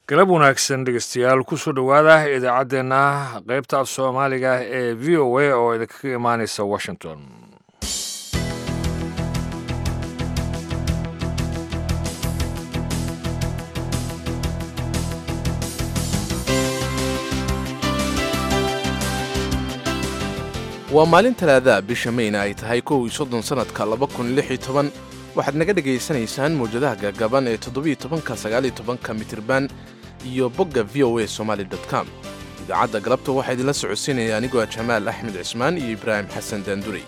galab wanaagsan dhegeystayaal kusoo dhowaada idaacaddeenna qaybta af soomaaliga ee v o a oo idinkaga imaaneysa washington waa maalin talaadaha bisha mayna ay tahay kow iyo soddon sannadka laba kun lix iyo toban waxaad naga dhegaysanaysaan mawjadaha gaagaaban ee toddobiyo tobanka sagaaliyo tobanka mitirban iyo bogga v o a somaali com idaacadda galabta waxaa idinla socodsiinaya anigoo jamaal axmed cismaan iyo ibraahim xasan daandurey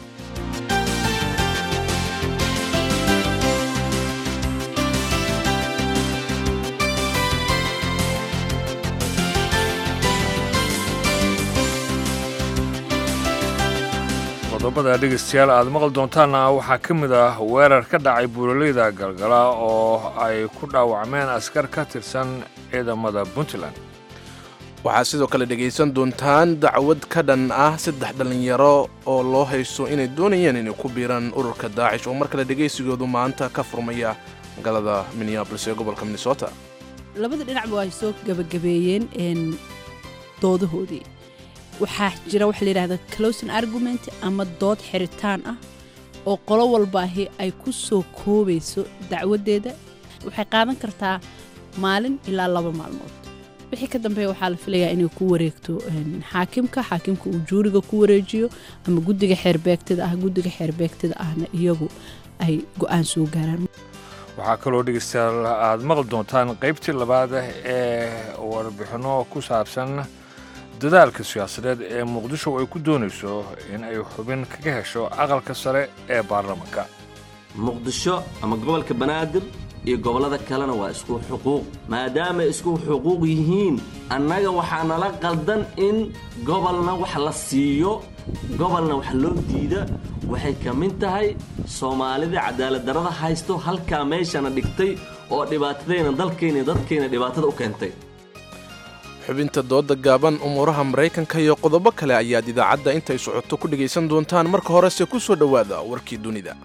qodobada dhegeystayaal aad maqli doontaanna waxaa ka mid ah weerar ka dhacay buuraleyda galgala oo ay ku dhaawacmeen askar ka tirsan ciidamada puntland waxaad sidoo kale dhegaysan doontaan dacwad ka dhan ah saddex dhallinyaro oo loo haysto inay doonayeen inay ku biiraan ururka daacish oo mar kale dhegaysigoodu maanta ka furmaya magaalada minneabolis ee gobolka minnesota labada dhinacba ay soo gabagabeeyeen doodahoodii waxaa jira waxa layidhahda closin argument ama dood xiritaan ah oo qolo walbaahi ay ku soo koobayso dacwaddeeda waxay qaadan kartaa maalin ilaa laba maalmood wixii ka dambeeya waxaa la filayaa inay ku wareegto xaakimka xaakimka uu juuriga ku wareejiyo ama guddiga xeerbeegtada ah guddiga xeerbeegtada ahna iyagu ay go'aan soo gaaraan waxaa kaloo dhegeystayaal aad maqli doontaan qaybtii labaad ee warbixinno ku saabsan dadaalka siyaasadeed ee muqdisho ay ku doonayso in ay xubin kaga hesho aqalka sare ee baarlamanka muqdisho ama gobolka banaadir iyo gobollada kalena waa isku xuquuq maadaamay isku xuquuq yihiin annaga waxaa nala qaldan in gobolna wax la siiyo gobolna wax loo diida waxay ka mid tahay soomaalida cadaaladdarrada haysto halkaa meeshana dhigtay oo dhibaatadayna dalkayna dadkayna dhibaatada u keentay xubinta dooda gaaban umuuraha maraykanka iyo qodobo kale ayaad idaacadda intay socoto ku dhegaysan doontaan marka horese ku soo dhowaada warkii dunida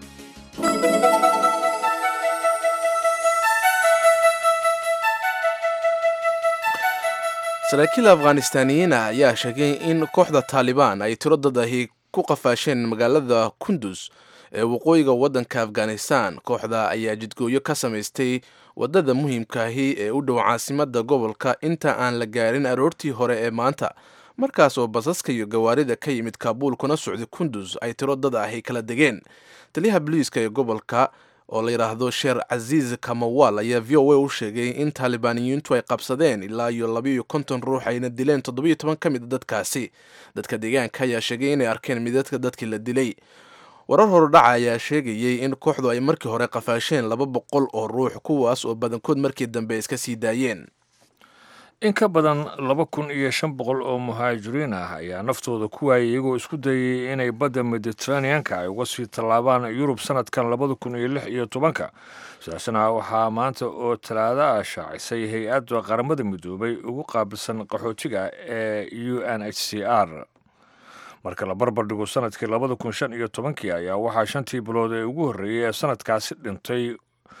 saraakiil afghanistaaniyiin ah ayaa sheegay in kooxda taalibaan ay tiro dad ahi ku qafaasheen magaalada kundus ee waqooyiga waddanka afghanistan kooxda ayaa jidgooyo ka samaystay waddada muhiimkaahi ee u dhow caasimadda gobolka inta aan la gaarin aroortii hore ee maanta markaas oo basaska iyo gawaarida ka yimid kaabuul kuna socday kundus ay tiro dad ahi kala degeen taliyaha boliiska ee gobolka oo la yidhaahdo sheer casiis kamawal ayaa v o a u sheegay in taalibaaniyiintu ay qabsadeen ilaa iyo labayo konton ruux ayna dileen toddobiyo toban ka mid a dadkaasi dadka deegaanka ayaa sheegay inay arkeen midadka dadkii la dilay warar horudhaca ayaa sheegayey in kooxdu ay markii hore qafaasheen laba boqol oo ruux kuwaas oo badankood markii dambe iska sii daayeen in ka badan laba kun iyo shan boqol oo muhaajiriin ah ayaa naftooda ku waayay iyagoo isku dayay inay badda mediteraneanka ay uga sii tallaabaan yurub sanadkan labada kun iyo lix iyo tobanka sidaasna waxaa maanta oo talaado ah shaacisay hay-adda qaramada midoobay ugu qaabilsan qaxootiga ee u n h c r marka la barbar dhigo sanadkii labada kun shan iyo tobankii ayaa waxaa shantii bilood ee ugu horreeyey ee sanadkaasi dhintay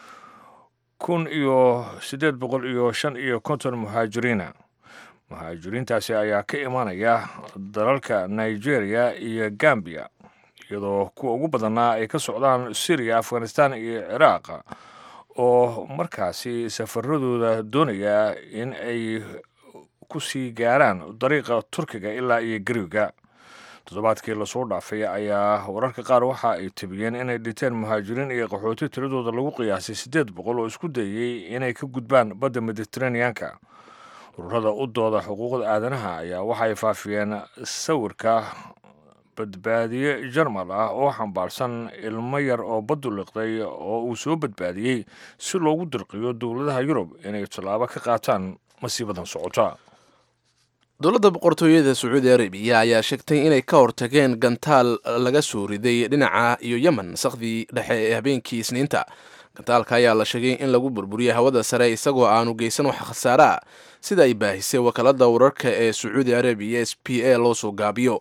kun iyo siddeed boqol iyo shan iyo konton muhaajiriina muhaajiriintaasi ayaa ka imanaya dalalka nigeria iyo gambiya iyadoo kuwa ugu badannaa ay ka socdaan syriya afghanistan iyo ciraaq oo markaasi safaradooda doonaya in ay ku sii gaaraan dariiqa turkiga ilaa iyo gariga toddobaadkii lasoo dhaafay ayaa wararka qaar waxa ay tabiyeen inay dhinteen muhaajiriin iyo qaxooti tiradooda lagu qiyaasay siddeed boqol oo isku dayey inay ka gudbaan badda mediteraneanka ururada u dooda xuquuqda aadanaha ayaa waxay faafiyeen sawirka badbaadiye jarmal ah oo xambaarsan ilmo yar oo baddu liqday oo uu soo badbaadiyey si loogu dirqiyo dowladaha yurub inay tallaabo ka qaataan masiibadan socota dowladda boqortooyada sacuudi arabiya ayaa sheegtay inay ka hortageen gantaal laga soo riday dhinaca iyo yemen sakhdii dhexe ee habeenkii isniinta gantaalka ayaa la sheegay in lagu burburiyey hawada sare isagoo aanu geysan wax khasaare ah sida ay baahisay wakaalada wararka ee sacuudi arabiya s p a loo soo gaabiyo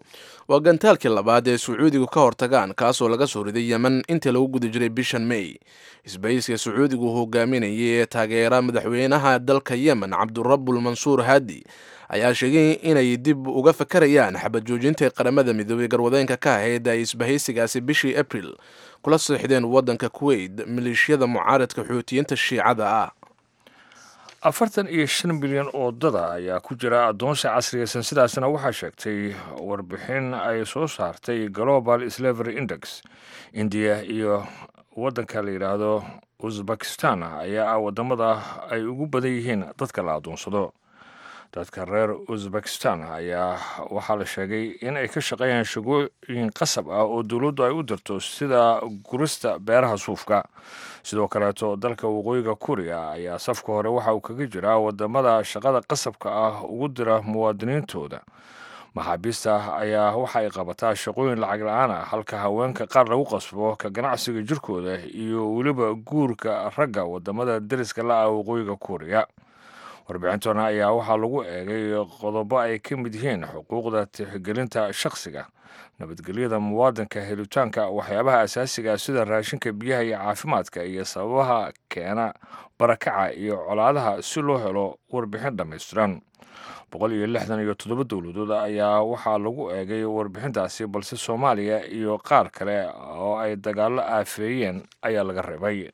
waa gantaalkii labaad ee sacuudigu ka hortagaan kaasoo laga soo riday yemen intii lagu guda jiray bishan may isbayska sacuudigu hogaaminayay ee taageera madaxweynaha dalka yemen cabdurabul mansuur haadi ayaa sheegay inay dib uga fakarayaan xabad joojinta qaramada midoobey garwadeenka ka ahayd ay isbahaysigaasi bishii abril kula seexdeen waddanka kuwait maleeshiyada mucaaradka xuutiyiinta shiicada ah afartan iyo shan bilyan oo dada ayaa ku jira addoonsi casriyaysan sidaasna waxaa sheegtay warbixin ay soo saartay global slavery index indiya iyo waddanka la yidhaahdo uzbekistan ayaa ah waddamada ay ugu badan yihiin dadka la addoonsado dadka reer uzbekistan ayaa waxaa la sheegay in ay ka shaqeeyaan shaqooyin qasab ah oo dowladdu ay u dirto sida gurista beeraha suufka sidoo kaleeto dalka waqooyiga kuriya ayaa safka hore waxa uu kaga jiraa wadamada shaqada qasabka ah ugu dira muwaadiniintooda maxaabiista ayaa waxa ay qabataa shaqooyin lacag la-aan ah halka haweenka qaar lagu qasbo ka ganacsiga jirkooda iyo weliba guurka ragga wadamada deriska la-ah waqooyiga kuriya warbixintana ayaa waxaa lagu eegay qodobo ay ka mid yihiin xuquuqda tixgelinta shakhsiga nabadgelyada muwaadinka helitaanka waxyaabaha asaasiga sida raashinka biyaha iyo caafimaadka iyo sababaha keena barakaca iyo colaadaha si loo helo warbixin dhammaystiran boqol iyo lixdan iyo toddoba dowladood ayaa waxaa lagu eegay warbixintaasi balse soomaaliya iyo qaar kale oo ay dagaallo aafeeyeen ayaa laga reebay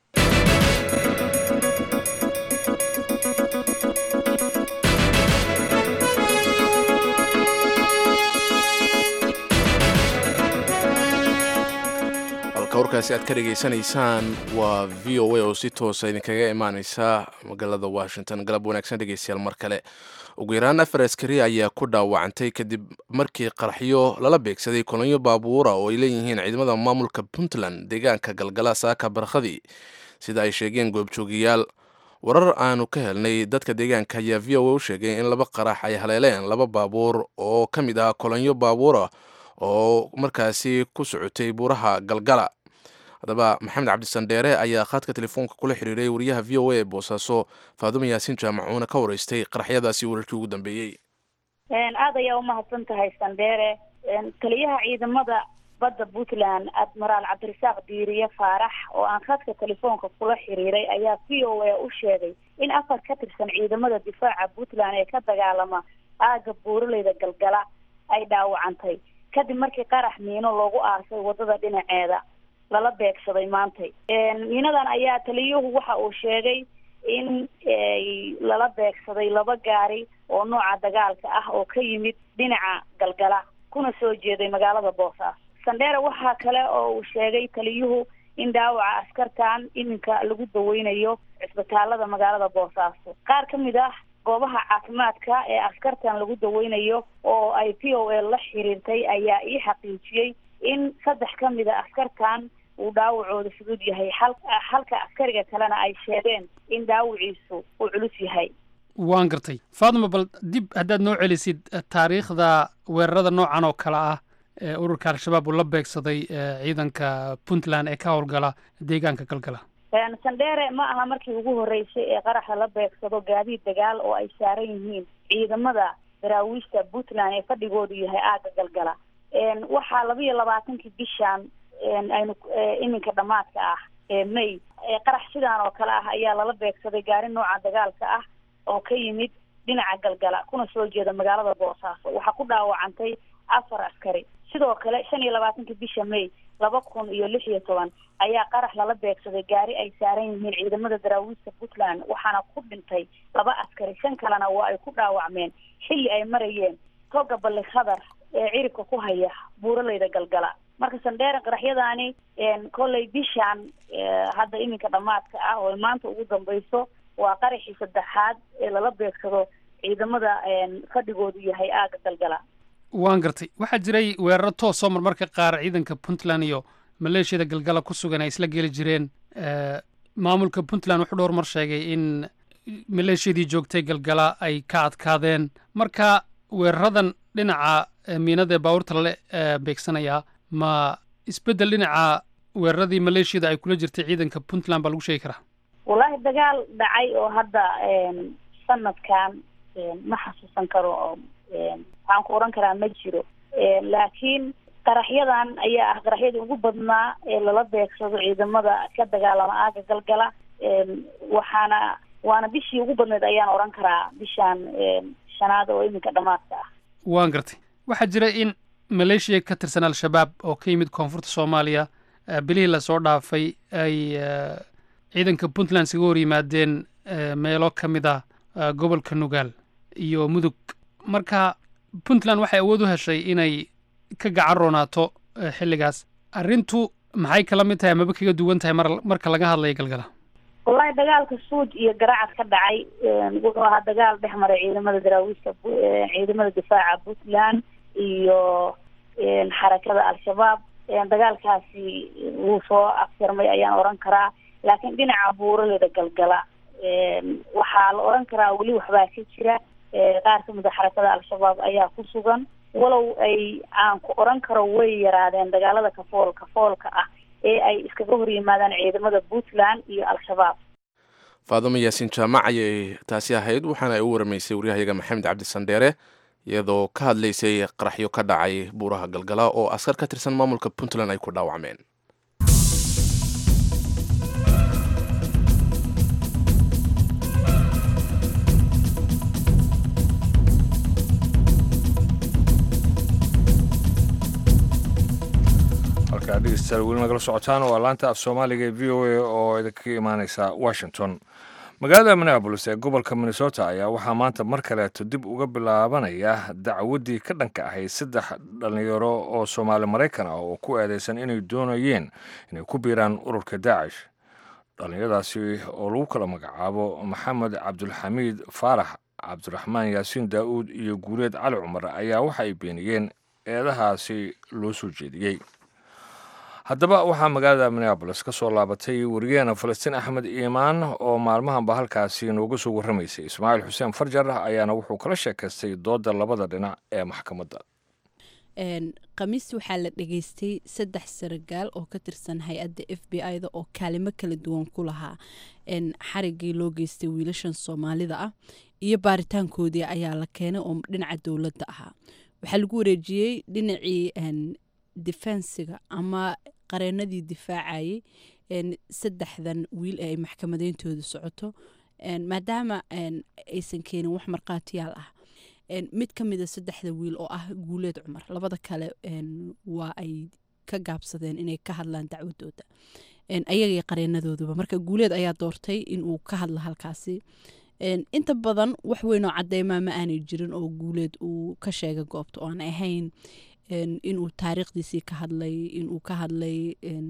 warkaasi aad ka dhegaysanaysaan waa v o a oo si toosa idinkaga imaaneysa magaalada washington galab wanaagsan dhegeystayaal mar kale ugu yaraan afar askari ayaa ku dhaawacantay kadib markii qaraxyo lala beegsaday kolonyo baabuura oo ay leeyihiin ciidamada maamulka puntland deegaanka galgala saaka barkhadii sida ay sheegeen goobjoogiyaal warar aanu ka helnay dadka deegaanka ayaa v o a u sheegay in laba qarax ay haleeleen laba baabuur oo ka mid ah kolonyo baabuura oo markaasi ku socotay buuraha galgala haddaba maxamed cabdisandheere ayaa khadka telefoonka kula xiriiray wariyaha v o a ee boosaaso faadumo yaasiin jaamacuuna ka wareystay qaraxyadaasi wararkii ugu dambeeyey aad ayaa umahadsan tahay sandheere taliyaha ciidamada badda puntland admiraal cabdirasaaq diiriye faarax oo aan khadka telefoonka kula xiriiray ayaa v o a u sheegay in afar ka tirsan ciidamada difaaca puntland ee ka dagaalama aagga buuraleyda galgala ay dhaawacantay kadib markii qarax miino loogu aasay wadada dhinaceeda lala beegsaday maantay miinadan ayaa taliyuhu waxa uu sheegay in lala beegsaday laba gaari oo nooca dagaalka ah oo ka yimid dhinaca galgala kuna soo jeeday magaalada boosaaso sandheere waxaa kale oo uu sheegay taliyuhu in dhaawaca askartan iminka lagu daweynayo cisbitaalada magaalada boosaaso qaar ka mid ah goobaha caafimaadka ee askartan lagu daweynayo oo ay p o a la xiriirtay ayaa ii xaqiijiyey in saddex ka mid a askartan uu dhaawacooda fudud yahay hal halka askariga kalena ay sheegeen in dhaawaciisu uu culus yahay waan gartay faatma bal dib haddaad noo celisid taariikhda weerarada noocan oo kale ah ee ururka al-shabaab uu la beegsaday ciidanka puntland ee ka howlgala deegaanka galgala sandheere ma aha markii ugu horreysay ee qaraxa la beegsado gaadiid dagaal oo ay saaran yihiin ciidamada daraawiishta puntland ee fadhigoodu yahay aagga galgala waxaa laba iyo labaatankii bishan aynu iminka dhamaadka ah ee may qarax sidaan oo kale ah ayaa lala beegsaday gaari nooca dagaalka ah oo ka yimid dhinaca galgala kuna soo jeeda magaalada boosaaso waxaa ku dhaawacantay afar askari sidoo kale shan iyo labaatankii bisha may laba kun iyo lix iyo toban ayaa qarax lala beegsaday gaari ay saaran yihiin ciidamada daraawiista puntland waxaana ku dhintay laba askari shan kalena waa ay ku dhaawacmeen xilli ay marayeen toga balli khadar ee ciribka ku haya buuraleyda galgala marka sandheeren qaraxyadaani kolley bishaan hadda iminka dhamaadka ah oo maanta ugu dambayso waa qaraxii saddexaad ee lala beegsado ciidamada fadhigoodu yahay aagga galgala waan gartay waxaa jiray weeraro toosoo marmarka qaar ciidanka puntland iyo maleeshiyada galgala ku sugan ay isla geli jireen maamulka puntland wuxuu dhowr mar sheegay in maleeshiyadii joogtay galgala ay ka adkaadeen marka weeraradan dhinaca miinada ee baabuurta lale beegsanayaa ma isbeddel dhinaca weeraradii maleeshiyada ay kula jirtay ciidanka puntland baa lagu sheegi karaa wallaahi dagaal dhacay oo hadda sanadkan ma xasuusan karo oo waxaan ku odhan karaa ma jiro laakiin qaraxyadan ayaa ah qaraxyadii ugu badnaa ee lala beegsado ciidamada ka dagaalama aaga galgala waxaana waana bishii ugu badneed ayaan oran karaa bishaan shanaad oo iminka dhamaadka ah waan gartay waxaa jira in maleeshiya ka tirsan al-shabaab oo ka yimid koonfurta soomaaliya bilihii lasoo dhaafay ay ciidanka puntland isaga hor yimaadeen meelo ka mid ah gobolka nugaal iyo mudug marka puntland waxay awood u heshay inay ka gacan roonaato xilligaas arrintu maxay kala mid tahay amaba kaga duwan tahay mar marka laga hadlayo galgala wallahi dagaalka suuj iyo garaacad ka dhacay wuxuu ahaa dagaal dhex maray ciidamada daraawiishta ciidamada difaaca puntland iyo xarakada al-shabaab dagaalkaasi wuu soo afjarmay ayaan oran karaa laakiin dhinaca buuraleda galgala waxaa la oran karaa weli waxbaa ka jira qaar ka mida xarakada al-shabaab ayaa ku sugan walow ay aan ku oran karo way yaraadeen dagaalada kafool kafoolka ah ee ay iskaga hor yimaadaan ciidamada puntland iyo al-shabaab faaduma yaasiin jaamac ayay taasi ahayd waxaana ay u waramaysay waryahayaga maxamed cabdi sandheere iyadoo ka hadlaysay qaraxyo ka dhacay buuraha galgala oo askar ka tirsan maamulka puntland ay ku dhaawacmeen halkaa dhegeystayaal weli nagala socotaan waa laanta af soomaaliga ee v o a oo idinkaga imaaneysa washington magaalada minneabolis ee gobolka minnesota ayaa waxaa maanta mar kaleeto dib uga bilaabanaya dacwaddii ka dhanka ahayd saddex dhallinyaro oo soomaali maraykan ah oo ku eedeysan inay doonayeen inay ku biiraan ururka daacish dhallinyaradaasi oo lagu kala magacaabo maxamed cabdulxamiid faarax cabdiraxmaan yaasiin daa'uud iyo guuleed cali cumar ayaa waxa ay beeniyeen eedahaasi loo soo jeediyey haddaba waxaa magaalada minneabolis ka soo laabatay wariyaheena falastiin axmed iimaan oo maalmahanba halkaasi nooga soo warramaysay ismaaciil xuseen farjar ayaana wuxuu kala sheekaystay doodda labada dhinac ee maxkamadda khamiis waxaa la dhageystay saddex saragaal oo ka tirsan hay-adda f b i-da oo kaalimo kala duwan ku lahaa xarigii loo geystay wiilashan soomaalida ah iyo baaritaankoodii ayaa la keenay oo dhinaca dowladda ahaa waxaa lagu wareejiyey dhinacii defensiga ama qareenadii difaacayay saddexdan wiil ee ay maxkamadeyntooda socoto maadaama aysan keenin wax markhaatiyaal ah mid ka mida saddexda wiil oo ah guuleed cumar labada kale waa ay ka gaabsadeen inay ka hadlaan dacwadooda ayagay qareenadooduba marka guuleed ayaa doortay inuu ka hadlo halkaasi inta badan wax weynoo cadeymaa ma aanay jirin oo guuleed uu ka sheegay goobta oo aan ahayn inuu taariikhdiisii ka hadlay inuu ka hadlay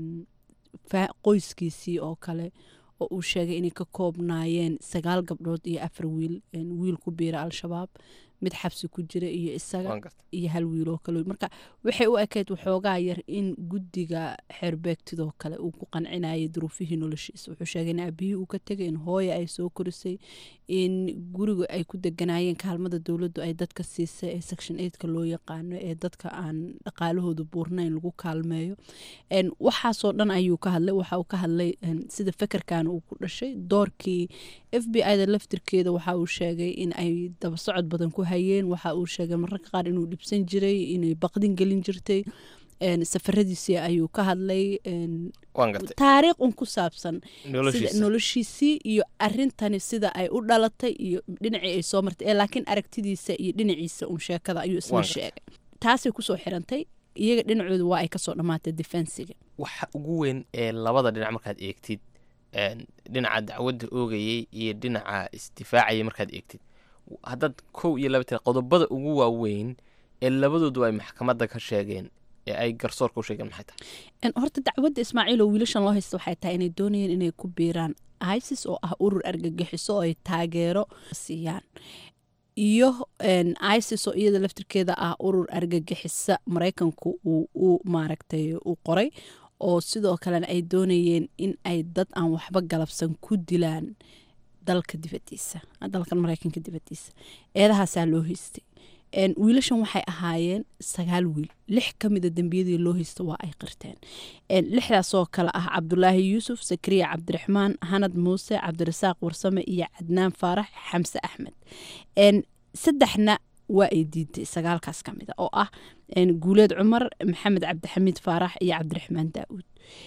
qoyskiisii oo kale oo uu sheegay inay ka koobnaayeen sagaal gabdhood iyo afar wiil wiil ku biira al-shabaab mid xabsi ku jira iyo isaga iyo hal wiil oo kale marka waxay u ekayd waxoogaa yar in guddiga xeerbeegtidoo kale uu ku qancinayay duruufihii noloshiisa wuxuu sheegay in aabihii uu ka tegay in hooya ay soo korisay in guriga ay ku deganaayeen kaalmada dowladdu ay dadka siisay ee section eigtka loo yaqaano ee dadka aan dhaqaalahooda buurnayn lagu kaalmeeyo waxaasoo dhan ayuu ka hadlay waxa uu ka hadlay sida fekerkan uu ku dhashay doorkii f b i da laftirkeeda waxa uu sheegay in ay daba socod badan ku hayeen waxa uu sheegay mararka qaar inuu dhibsan jiray inay baqdin gelin jirtay safaradiisii ayuu ka hadlay taariikh un ku saabsan noloshiisii iyo arintani sida ay u dhalatay iyo dhinacii ay soo martay laakiin aragtidiisa iyo dhinaciisa un sheekada ayuu isna sheegay taasay kusoo xirantay iyaga dhinacooda waa ay kasoo dhammaatay defensiga waxa ugu weyn ee labada dhinac markaad eegtid dhinaca dacwadda oogayay iyo dhinaca isdifaacayay markaad eegtid haddaad kow iyo laba tira qodobada ugu waaweyn ee labadoodu ay maxkamadda ka sheegeen ee ay garsoorka u sheegeen maxay tahay horta dacwadda ismaaciil oo wiilashan loo haysta waxay tahay inay doonayeen inay ku biiraan isis oo ah urur argagixiso oo ay taageero siiyaan iyo isis oo iyada laftirkeeda ah urur argagixisa maraykanku uu u maaragtay u qoray oo sidoo kalena ay doonayeen in ay dad aan waxba galabsan ku dilaan dalka dibadiisa dalkan maraykanka dibadiisa eedahaasaa loo haystay wiilashan waxay ahaayeen sagaal wiil lix ka mida dembiyadii loo haysta waa ay qirteen lixdaasoo kale ah cabdulaahi yuusuf sakariya cabdiraxmaan hanad muuse cabdirasaaq warsame iyo cadnaan faarax xamse axmed saddexna waa ay diiday sagaalkaas ka mid a oo ah guuleed cumar maxamed cabdixamiid faarax iyo cabdiraxmaan daa'uud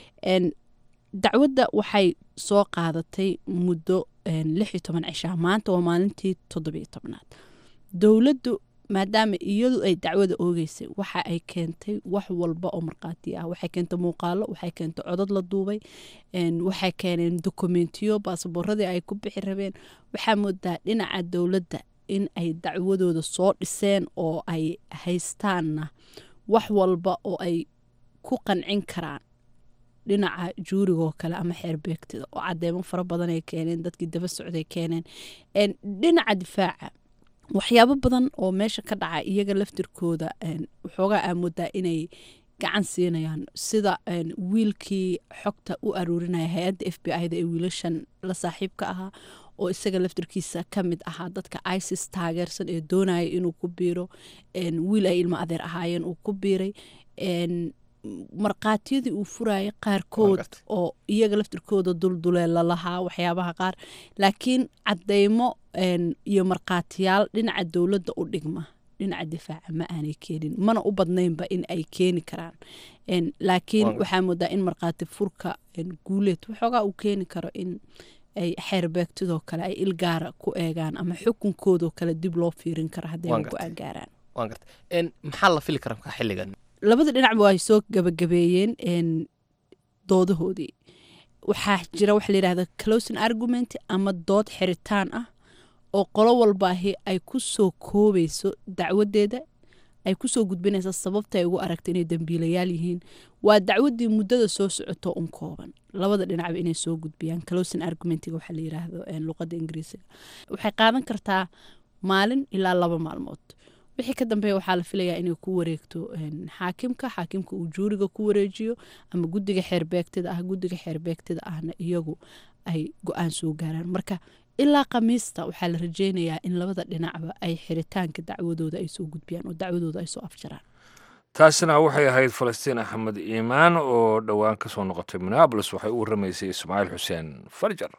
dacwadda waxay soo qaadatay muddo lix iyo toban cishaa maanta waa maalintii toddobiyo tobnaad dowladdu maadaama iyadu ay dacwada oogeysay waxa ay keentay wax walba oo markhaati ah waxay keentay muuqaalo waxay keentay codad la duubay waxay keeneen dokumentiyo baasaboorradii ay ku bixi rabeen waxaa moodaa dhinaca dowladda in ay dacwadooda soo dhiseen oo ay haystaanna wax walba oo ay ku qancin karaan dhinaca juurigoo kale ama xeerbeegtida oo cadeemo fara badan ay keeneen dadkii daba socday keeneen dhinaca difaaca waxyaabo badan oo meesha ka dhaca iyaga laftirkooda waxoogaa aamoodaa inay gacan siinayaan sida wiilkii xogta u aruurinaya hay-adda f b i-da ee wiilashan la saaxiibka ahaa oo isaga laftirkiisa ka mid ahaa dadka isis taageersan ee doonaya inuu ku biiro wiil ay ilmo adeer ahaayeen uu ku biiray markhaatiyadii uu furayay qaarkood oo iyaga laftirkooda dulduleela lahaa waxyaabaha qaar laakiin cadeymo iyo markhaatiyaal dhinaca dowladda u dhigma dhinaca difaaca ma aanay keenin mana u badnaynba in ay keeni karaan laakiin waxaa moodaa in markhaati furka guuleed waxoogaa uu keeni karo in ay xeerbeegtidoo kale ay ilgaara ku eegaan ama xukunkoodoo kale dib loo fiirin karo hadday go-aan gaaraan maxaa la fili kara markaa xilligan labada dhinacba ay soo gabagabeeyeen doodahoodii waxaa jira waxa layidhahda closing argument ama dood xiritaan ah oo qolo walbaahi ay ku soo koobayso dacwadeeda ay kusoo gudbinaysa sababta ay ugu aragta inay dambiilayaal yihiin waa dacwadii muddada soo socoto un kooban labada dhinacba inay soo gudbiyaan closing argumentiga waxaa la yiraahdo luqada ingiriisiga waxay qaadan kartaa maalin ilaa laba maalmood wixii ka dambeeya waxaa la filayaa inay ku wareegto xaakimka xaakimka uu juuriga ku wareejiyo ama guddiga xeerbeegtida ah guddiga xeerbeegtida ahna iyagu ay go-aan soo gaaraan marka ilaa khamiista waxaa la rajeynayaa in labada dhinacba ay xiritaanka dacwadooda ay soo gudbiyaan oo dacwadooda ay soo afjaraan taasina waxay ahayd falastiin axmed iimaan oo dhowaan ka soo noqotay minneabolis waxay u warramaysay ismaaciil xuseen farjar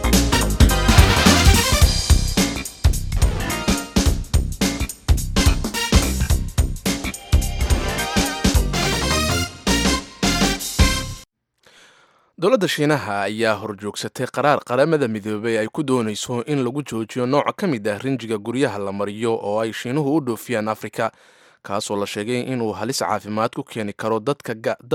dowladda shiinaha ayaa horjoogsatay qaraar qaramada midoobay ay ku doonayso in lagu joojiyo nooc ka mid ah rinjiga guryaha la mariyo oo ay shiinuhu u dhoofiyaan afrika kaasoo la sheegay inuu halis caafimaad ku keeni karo dadka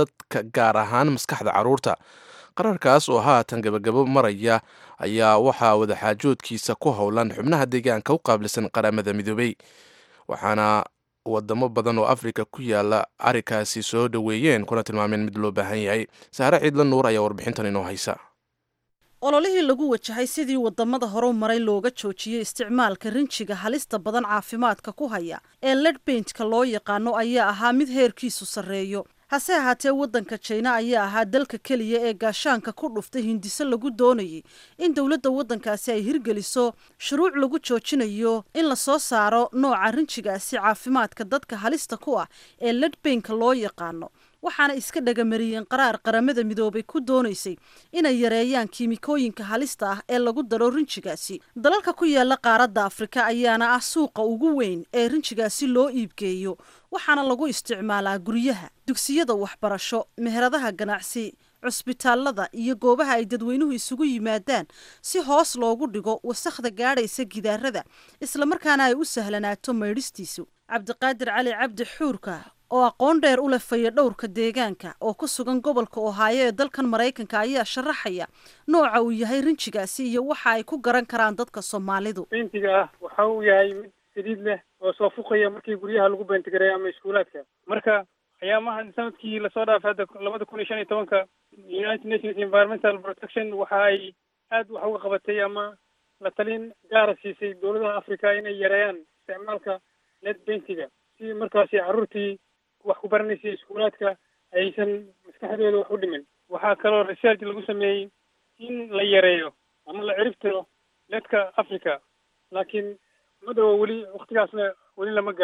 gaar ahaan maskaxda carruurta qaraarkaas oo haatan gabagabo maraya ayaa waxaa wadaxaajoodkiisa ku howlan xubnaha deegaanka u qaabilsan qaramada midoobey waxaana wadamo badan oo afrika ku yaala arrinkaasi soo dhoweeyeen kuna tilmaameen mid loo baahan yahay saare ciidla nuur ayaa warbixintan inoo haysa ololihii lagu wajahay sidii wadamada horu maray looga joojiyey isticmaalka rinjiga halista badan caafimaadka ku haya ee ledbaintka loo yaqaano ayaa ahaa mid heerkiisu sarreeyo hase ahaatee waddanka jina ayaa ahaa dalka keliya ee gaashaanka ku dhuftay hindiso lagu doonayay in dowladda waddankaasi ay hirgeliso shuruuc lagu joojinayo in la soo saaro nooca rinjigaasi caafimaadka dadka halista ku ah ee ledbainka loo yaqaano waxaana iska dhagamariyeen qaraar qaramada midoobay ku doonaysay inay yareeyaan kiimikooyinka halista ah ee lagu daro rinjigaasi dalalka ku yaala qaaradda afrika ayaana ah suuqa ugu weyn ee rinjigaasi loo iibgeeyo waxaana lagu isticmaalaa guryaha dugsiyada waxbarasho meheradaha ganacsi cusbitaalada iyo goobaha ay dadweynuhu isugu yimaadaan si hoos loogu dhigo wasakhda gaadhaysa gidaarada islamarkaana ay u sahlanaato maydhistiisu cabdiqaadir cali cabdi xuurka oo aqoon dheer u leh fayadhowrka deegaanka oo ku sugan gobolka ohaayo ee dalkan maraykanka ayaa sharaxaya nooca uu yahay rinjigaasi iyo waxa ay ku garan karaan dadka soomaalidu bentiga ah waxa uu yahay mid saliid leh oo soo fuqaya markii guryaha lagu beentigareeyo ama iskuulaadka marka ayaamaha sanadkii lasoo dhaafay hadda labada kun iyo shan iyo tobanka united nations environmental protection waxa ay aad wax uga qabatay ama la talin gaara siisay dowladaha africa inay yareeyaan isticmaalka net bentiga si markaasi carruurtii wax ku baranaysa iskuulaadka aysan maskaxdooda wax u dhimin waxaa kaloo research lagu sameeyey in la yareeyo ama la ciribtiro ledka africa laakiin ma dhawo weli waktigaasna weli lama gaarin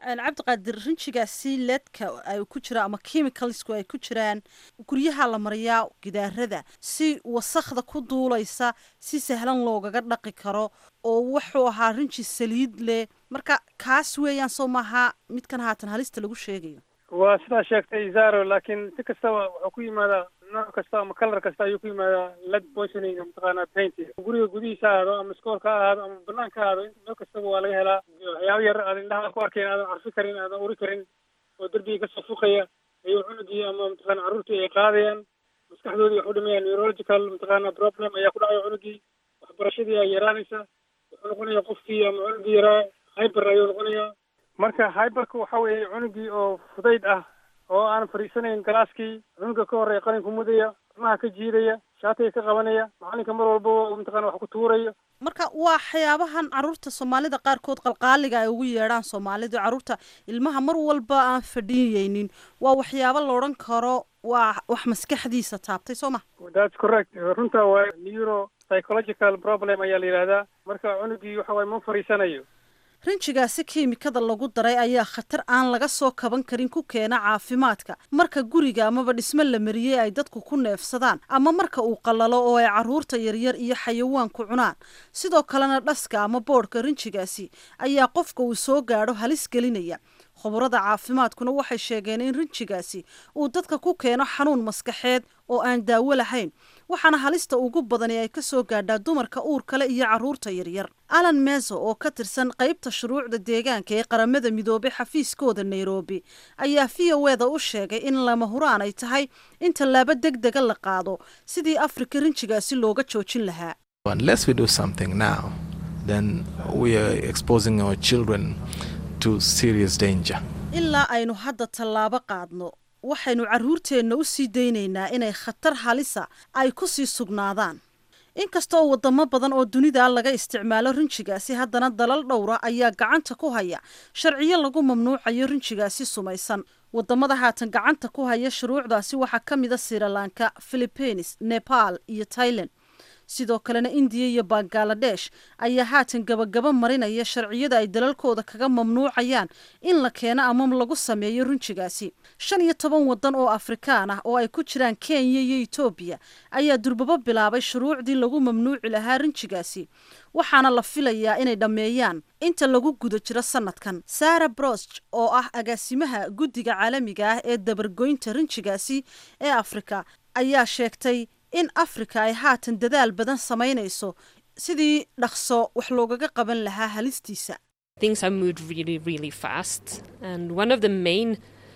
cabdiqaadir rinjigaasi leedka ay ku jiraan ama chemicalsku ay ku jiraan guryaha la mariyaa gidaarada si wasakda ku duulaysa si sahlan loogaga dhaqi karo oo wuxuu ahaa rinji saliid leh marka kaas weeyaan soo maaha midkan haatan halista lagu sheegayo waa sidaa sheegtay zaro laakiin si kastaba wuxuu ku yimaadaa nooc kasta ama kalar kasta ayuu ku yimaadaa led poisoning mataqaana paint guriga gudihiisa ha ahaado ama iskoolka ha ahaado ama banaanka ha ahaado meel kastaba waa laga helaa waxyaabo yar aad indhaha ku arkayn aadan carfi karin aadan uri karin oo derbiga kasoo fuqaya ayuu cunugii ama mataqaana carruurtii ay qaadayaan maskaxdoodii wax u dhimayaan neurological mataqaana problem ayaa ku dhacaya cunugii waxbarashadii ay yaraanaysa wuxuu noqonaya qofkii ama cunugii yaraa hyber ayuu noqonayaa marka hyberka waxa weeye cunugii oo fudayd ah oo aan fadhiisanayn galaaskii cunuga ka horreeya qalinka mudaya ilmaha ka jiidaya shaatiga ka qabanaya macalinka mar walba mataqana wax ku tuurayo marka waa waxyaabahan caruurta soomaalida qaarkood qalqaaliga ay ugu yeedhaan soomaalidu caruurta ilmaha mar walba aan fadhiyeynin waa waxyaabo la odhan karo waa wax maskaxdiisa taabtay soo ma that's correct runta waa neuro psychological problem ayaa la yidhahdaa marka cunugii waxa waye ma fadhiisanayo rinjigaasi kiimikada lagu daray ayaa khatar aan laga soo kaban karin ku keena caafimaadka marka guriga amaba dhismo la mariyey ay dadku ku neefsadaan ama marka uu qallalo oo ay caruurta yaryar iyo xayawaanku cunaan sidoo kalena dhaska ama boodhka rinjigaasi ayaa qofka uu soo gaadho halis gelinaya khubarada caafimaadkuna waxay sheegeen in rinjigaasi uu dadka ku keeno xanuun maskaxeed oo aan daawo lahayn waxaana halista ugu badani ay ka soo gaadhaa dumarka uur kale iyo caruurta yaryar alan meso oo ka tirsan qaybta shuruucda deegaanka ee qaramada midoobay xafiiskooda nairobi ayaa v o eda u sheegay in lama huraan ay tahay in tallaabo deg dega la qaado sidii afrika rinjigaasi looga joojin lahaa Unless we do something now, then we are exposing our children to serious danger. ilaa aynu hadda tallaabo qaadno waxaynu carruurteenna u sii daynaynaa inay khatar halisa ay ku sii sugnaadaan inkasta oo wadamo badan oo dunida laga isticmaalo rinjigaasi haddana dalal dhowra ayaa gacanta ku haya sharciyo lagu mamnuucayo rinjigaasi sumaysan wadamada haatan gacanta ku haya shuruucdaasi waxaa ka mida sirilanka philippines nepal iyo tailand sidoo kalena indiya iyo bangaladesh ayaa haatan gabagaba marinaya sharciyada ay dalalkooda kaga mamnuucayaan in la keeno ama lagu sameeyo rinjigaasi shan iyo toban wadan oo afrikaan ah oo ay ku jiraan kenya iyo etoobiya ayaa durbabo bilaabay shuruucdii lagu mamnuuci lahaa rinjigaasi waxaana la filayaa inay dhammeeyaan inta lagu guda jiro sanadkan sara brosch oo ah agaasimaha guddiga caalamiga ah ee dabargoynta rinjigaasi ee afrika ayaa sheegtay in afrika ay haatan dadaal badan samaynayso sidii dhaqso wax loogaga qaban lahaa halistiisa Things have moved really, really fast. And one of the main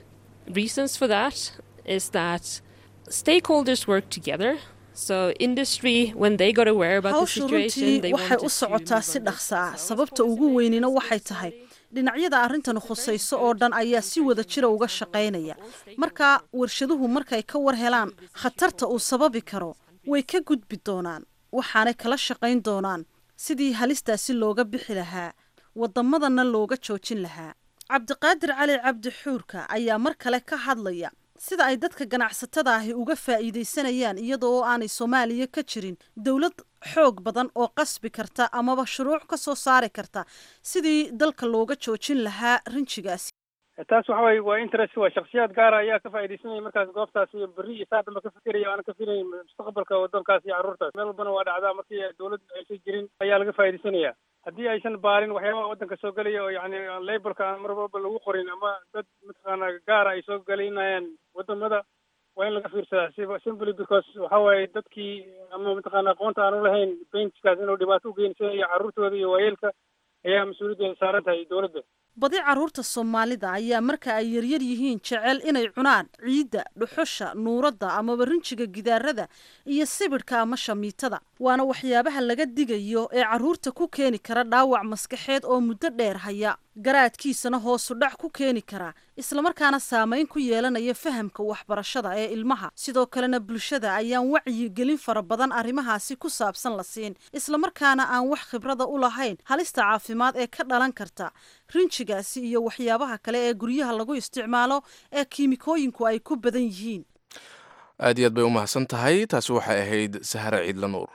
reasons for that is that stakeholders work together. So industry, when they got aware about the hawshu situation, runtii they waxay wanted u to socotaa si dhaqso ah sababta ugu weynina waxay tahay dhinacyada arrintan khusayso oo dhan ayaa si wada jira uga shaqaynaya marka warshaduhu markay ka war helaan khatarta uu sababi karo way ka gudbi doonaan waxaanay kala shaqayn doonaan sidii halistaasi looga bixi lahaa waddamadana looga joojin lahaa cabdiqaadir cali cabdi xuurka ayaa mar kale ka hadlaya sida ay dadka ganacsatada ahi uga faa'iidaysanayaan iyada oo aanay soomaaliya ka jirin dowlad xoog badan oo qasbi karta amaba shuruuc ka soo saari karta sidii dalka looga joojin lahaa rinjigaasi taas waxa waye waa interest waa shaksiyaad gaara ayaa ka faa'iidaysanaya markaas goobtaas iyo berri iyo saa dhanba ka fikiraya aanan ka filayn mustaqbalka waddankaas iyo carruurtaas meel walbana waa dhacdaa markii dowlad aysan jirin ayaa laga faa'iidaysanaya haddii aysan baarin waxyaabaha waddanka soo gelaya oo yacni labelka aan mar walba lagu qorin ama dad mataqaana gaara ay soo gelinayaan waddamada waa in laga fiirsadaa siba simply because waxa waaye dadkii ama mataqaana aqoonta aan u lahayn paintkaas inuu dhibaato u geynsanaya carruurtooda iyo waayeelka ayaa mas-uuliyaddeeda saaran tahay dowladda badi carruurta soomaalida ayaa marka ay yaryar yihiin jecel inay cunaan ciidda dhuxusha nuuradda amaba rinjiga gidaarada iyo sibidhka ama shamiitada waana waxyaabaha laga digayo ee carruurta ku keeni kara dhaawac maskaxeed oo muddo dheer haya garaadkiisana hoosu dhac ku keeni kara islamarkaana saamayn ku yeelanaya fahamka waxbarashada ee ilmaha sidoo kalena bulshada ayaan wacyigelin fara badan arrimahaasi ku saabsan la siin islamarkaana aan wax khibrada u lahayn halista caafimaad ee ka dhalan karta rinjigaasi iyo waxyaabaha kale ee guryaha lagu isticmaalo ee kiimikooyinku ay ku badan yihiin aad iyo aad bay u mahadsan tahay taasi waxay ahayd sahare ciidla nuur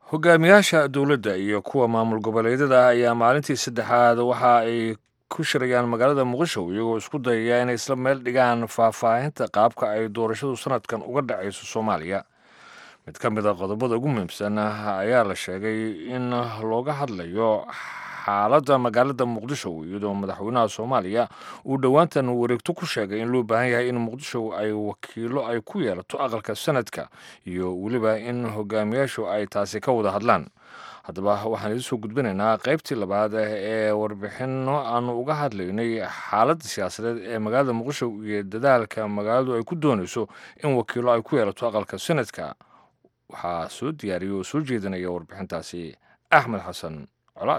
hogaamiyaasha dowladda iyo kuwa maamul goboleedyada ayaa maalintii saddexaad waxa ay ku shirayaan magaalada muqdisho iyagoo isku dayaya inay isla meel dhigaan faahfaahinta qaabka ay doorashadu sanadkan uga dhacayso soomaaliya mid ka mid a qodobada ugu muhiimsan ayaa la sheegay in looga hadlayo xaaladda magaalada muqdisho iyadoo madaxweynaha soomaaliya uu dhowaantan wareegto ku sheegay in loo baahan yahay in muqdisho ay wakiilo ay ku yeelato aqalka sanadka iyo weliba in hogaamiyaashu ay taasi ka wada hadlaan haddaba waxaan idin soo gudbinaynaa qaybtii labaad ee warbixinno aanu uga hadlaynay xaaladda siyaasadeed ee magaalada muqdisho iyo dadaalka magaaladu ay ku doonayso in wakiilo ay ku yeelato aqalka sanadka waxaa soo diyaariyay oo soo jeedinaya warbixintaasi axmed xasan colaad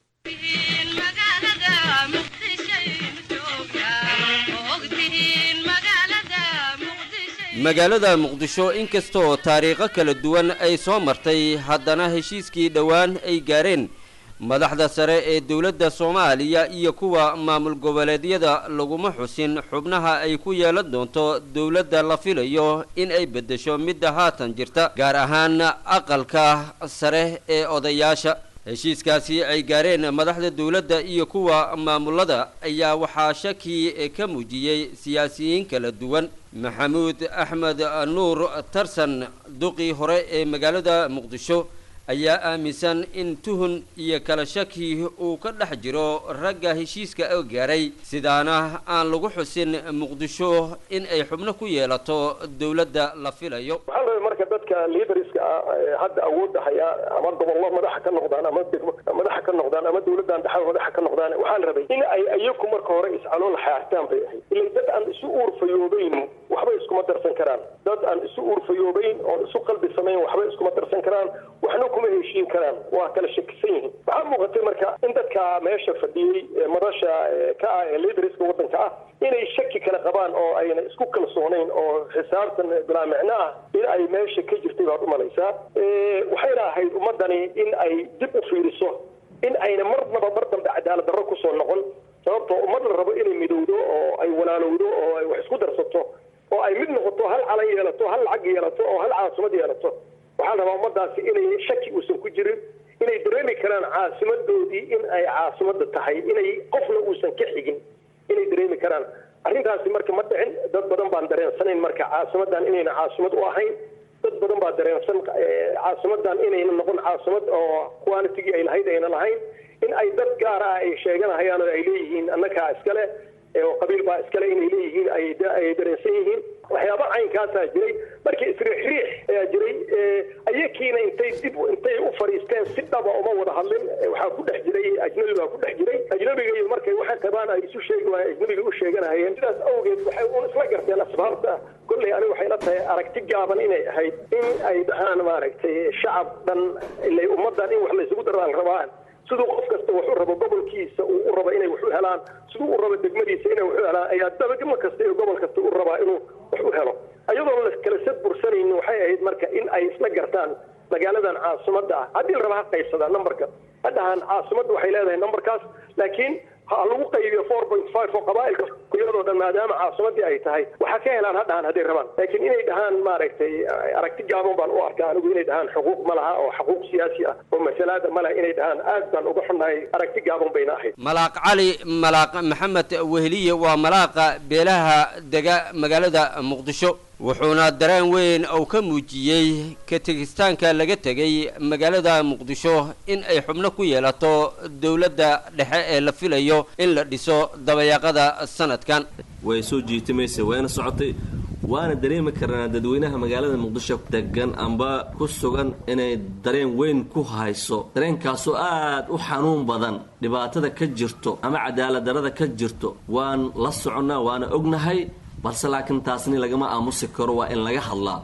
magaalada muqdisho inkastoo taariikho kala duwan ay soo martay haddana heshiiskii dhowaan ay gaareen madaxda sare ee dowladda soomaaliya iyo kuwa maamul goboleedyada laguma xusin xubnaha ay ku yeelan doonto dowladda la filayo in ay beddesho midda haatan jirta gaar ahaan aqalka sare ee odayaasha heshiiskaasi ay gaareen madaxda dowladda iyo kuwa maamulada ayaa waxaa shaki ka muujiyey siyaasiyiin kala duwan maxamuud axmed nuur tarsan duqii hore ee magaalada muqdisho ayaa aaminsan in tuhun iyo kala shaki uu ka dhex jiro ragga heshiiska oo gaaray sidaana aan lagu xusin muqdisho in ay xubno ku yeelato dowladda la filayo waxaa la rabay marka dadka liidariska ah ee hadda awoodda haya ama gobollo madaxa ka noqdaan ama degmo madaxa ka noqdaan ama dowladdan dhaxal madaxa ka noqdaan waxaa la rabay in ay iyaku marka hore iscalool xaartaan bay ahayd ilaa dad aan isu uurfayoobayn waxba iskuma darsan karaan dad aan isu uurfayoobayn oon isu qalbi samayn waxba iskuma darsan karaan waxna kuma heshiin karaan waa kala shakisan yihiin waxaa muuqatay marka in dadka meesha fadhiyey ee madasha ka ah ee liidariska waddanka ah inay shaki kala qabaan oo ayna isku kalsoonayn oo xisaabtan bilaa micno ah in ay meesha ka jirtay baad u malaysaa waxayna ahayd ummaddani in ay dib u fiiriso in ayna marnaba mar dambe cadaalad darro kusoo noqon sababtoo ummad la rabo inay midowdo oo ay walaalowdo oo ay wax isku darsato oo ay mid noqoto hal calan yeelato hal lacag yeelato oo hal caasimad yeelato waxaa la rabaa ummadaasi inay shaki uusan ku jirin inay dareemi karaan caasimadoodii in ay caasimada tahay inay qofna uusan ka xigin inay dareemi karaan arrintaasi marka ma dhicin dad badan baan dareensanayn marka caasimadan inayna caasimad u ahayn dad badan baa dareensan caasimadan inayna noqon caasimad oo qualitigii ay lahayd ayna lahayn in ay dad gaar ah ay sheeganahayaan oo ay leeyihiin annakaa iskale oo qabiil baa iskale inay leeyihiin ay dareensan yihiin waxyaaba caynkaasaa jiray markii isriixriix ayaa jiray ayakiina intay dib intay u fadhiisteen si dhaba uma wada hadlin waxaa ku dhex jiray ajnabi baa ku dhex jiray ajnabiga iyo markay waxay qabaan ay isu sheegi waayeen ajnabiga u sheeganahayeen sidaas awgeed waxay un isla garteen asbaabta kolley aniga waxay la tahay aragti gaaban inay ahayd in ay dhahaan maaragtay shacab dhan ilay ummaddan in wax laysugu daraan rabaan siduu qof kasta wax u rabo gobolkiisa uu u rabo inay wax u helaan siduu u rabo degmadiisa inay wax u helaan ayaa dabagimo kasta iyo gobol kasta u rabaa inuu wax u helo ayadoon la kala sad bursanaynin waxay ahayd marka in ay isla gartaan magaaladan caasimadda ah haddii la raba ha qaybsadaa numberka haddahan caasimadda waxay leedahay numberkaas laakiin ha lagu qaybiyo four point five oo qabaa'ilka kuyadoo dhan maadaama caasimadii ay tahay waxaa ka helaan ha dhahaan hadday rabaan laakiin inay dhahaan maaragtay aragti gaaban baan u arkaa anigu inay dhahaan xuquuq ma laha oo xuquuq siyaasi ah oo masalaada ma laha inay dhahaan aad baan uga xunnahay aragti gaaban bayna ahayd malaaq cali malaaq maxamed weheliye waa malaaqa beelaha dega magaalada muqdisho wuxuuna dareen weyn uu ka muujiyey ka tegistaanka laga tegay magaalada muqdisho in ay xubno ku yeelato dowladda dhexe ee la filayo in la dhiso dabayaaqada sanadkan way soo jiitimaysa wayna socotay waana dareemi karnaa dadweynaha magaalada muqdisho degan amba ku sugan inay dareen weyn ku hayso dareenkaasoo aad u xanuun badan dhibaatada ka jirto ama cadaalad darada ka jirto waan la soconnaa waana ognahay balse laakiin taasni lagama aamusi karo waa in laga hadlaa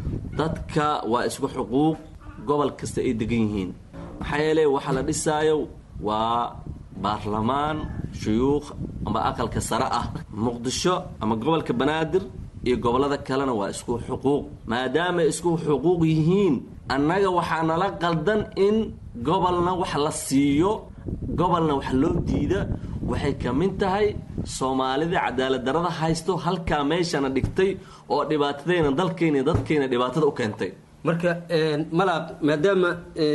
dadka waa isku xuquuq gobol kasta ay degan yihiin maxaa yeele waxaa la dhisaayo waa baarlamaan shuyuukh amba aqalka sare ah muqdisho ama gobolka banaadir iyo gobollada kalena waa isku xuquuq maadaamay isku xuquuq yihiin annaga waxaa nala qaldan in gobolna wax la siiyo gobolna wax loo diida waxay ka mid tahay soomaalida cadaalad darada haysto halkaa meeshana dhigtay oo dhibaatadayna dalkayna dadkayna dhibaatada u keentay marka malaaq maadaama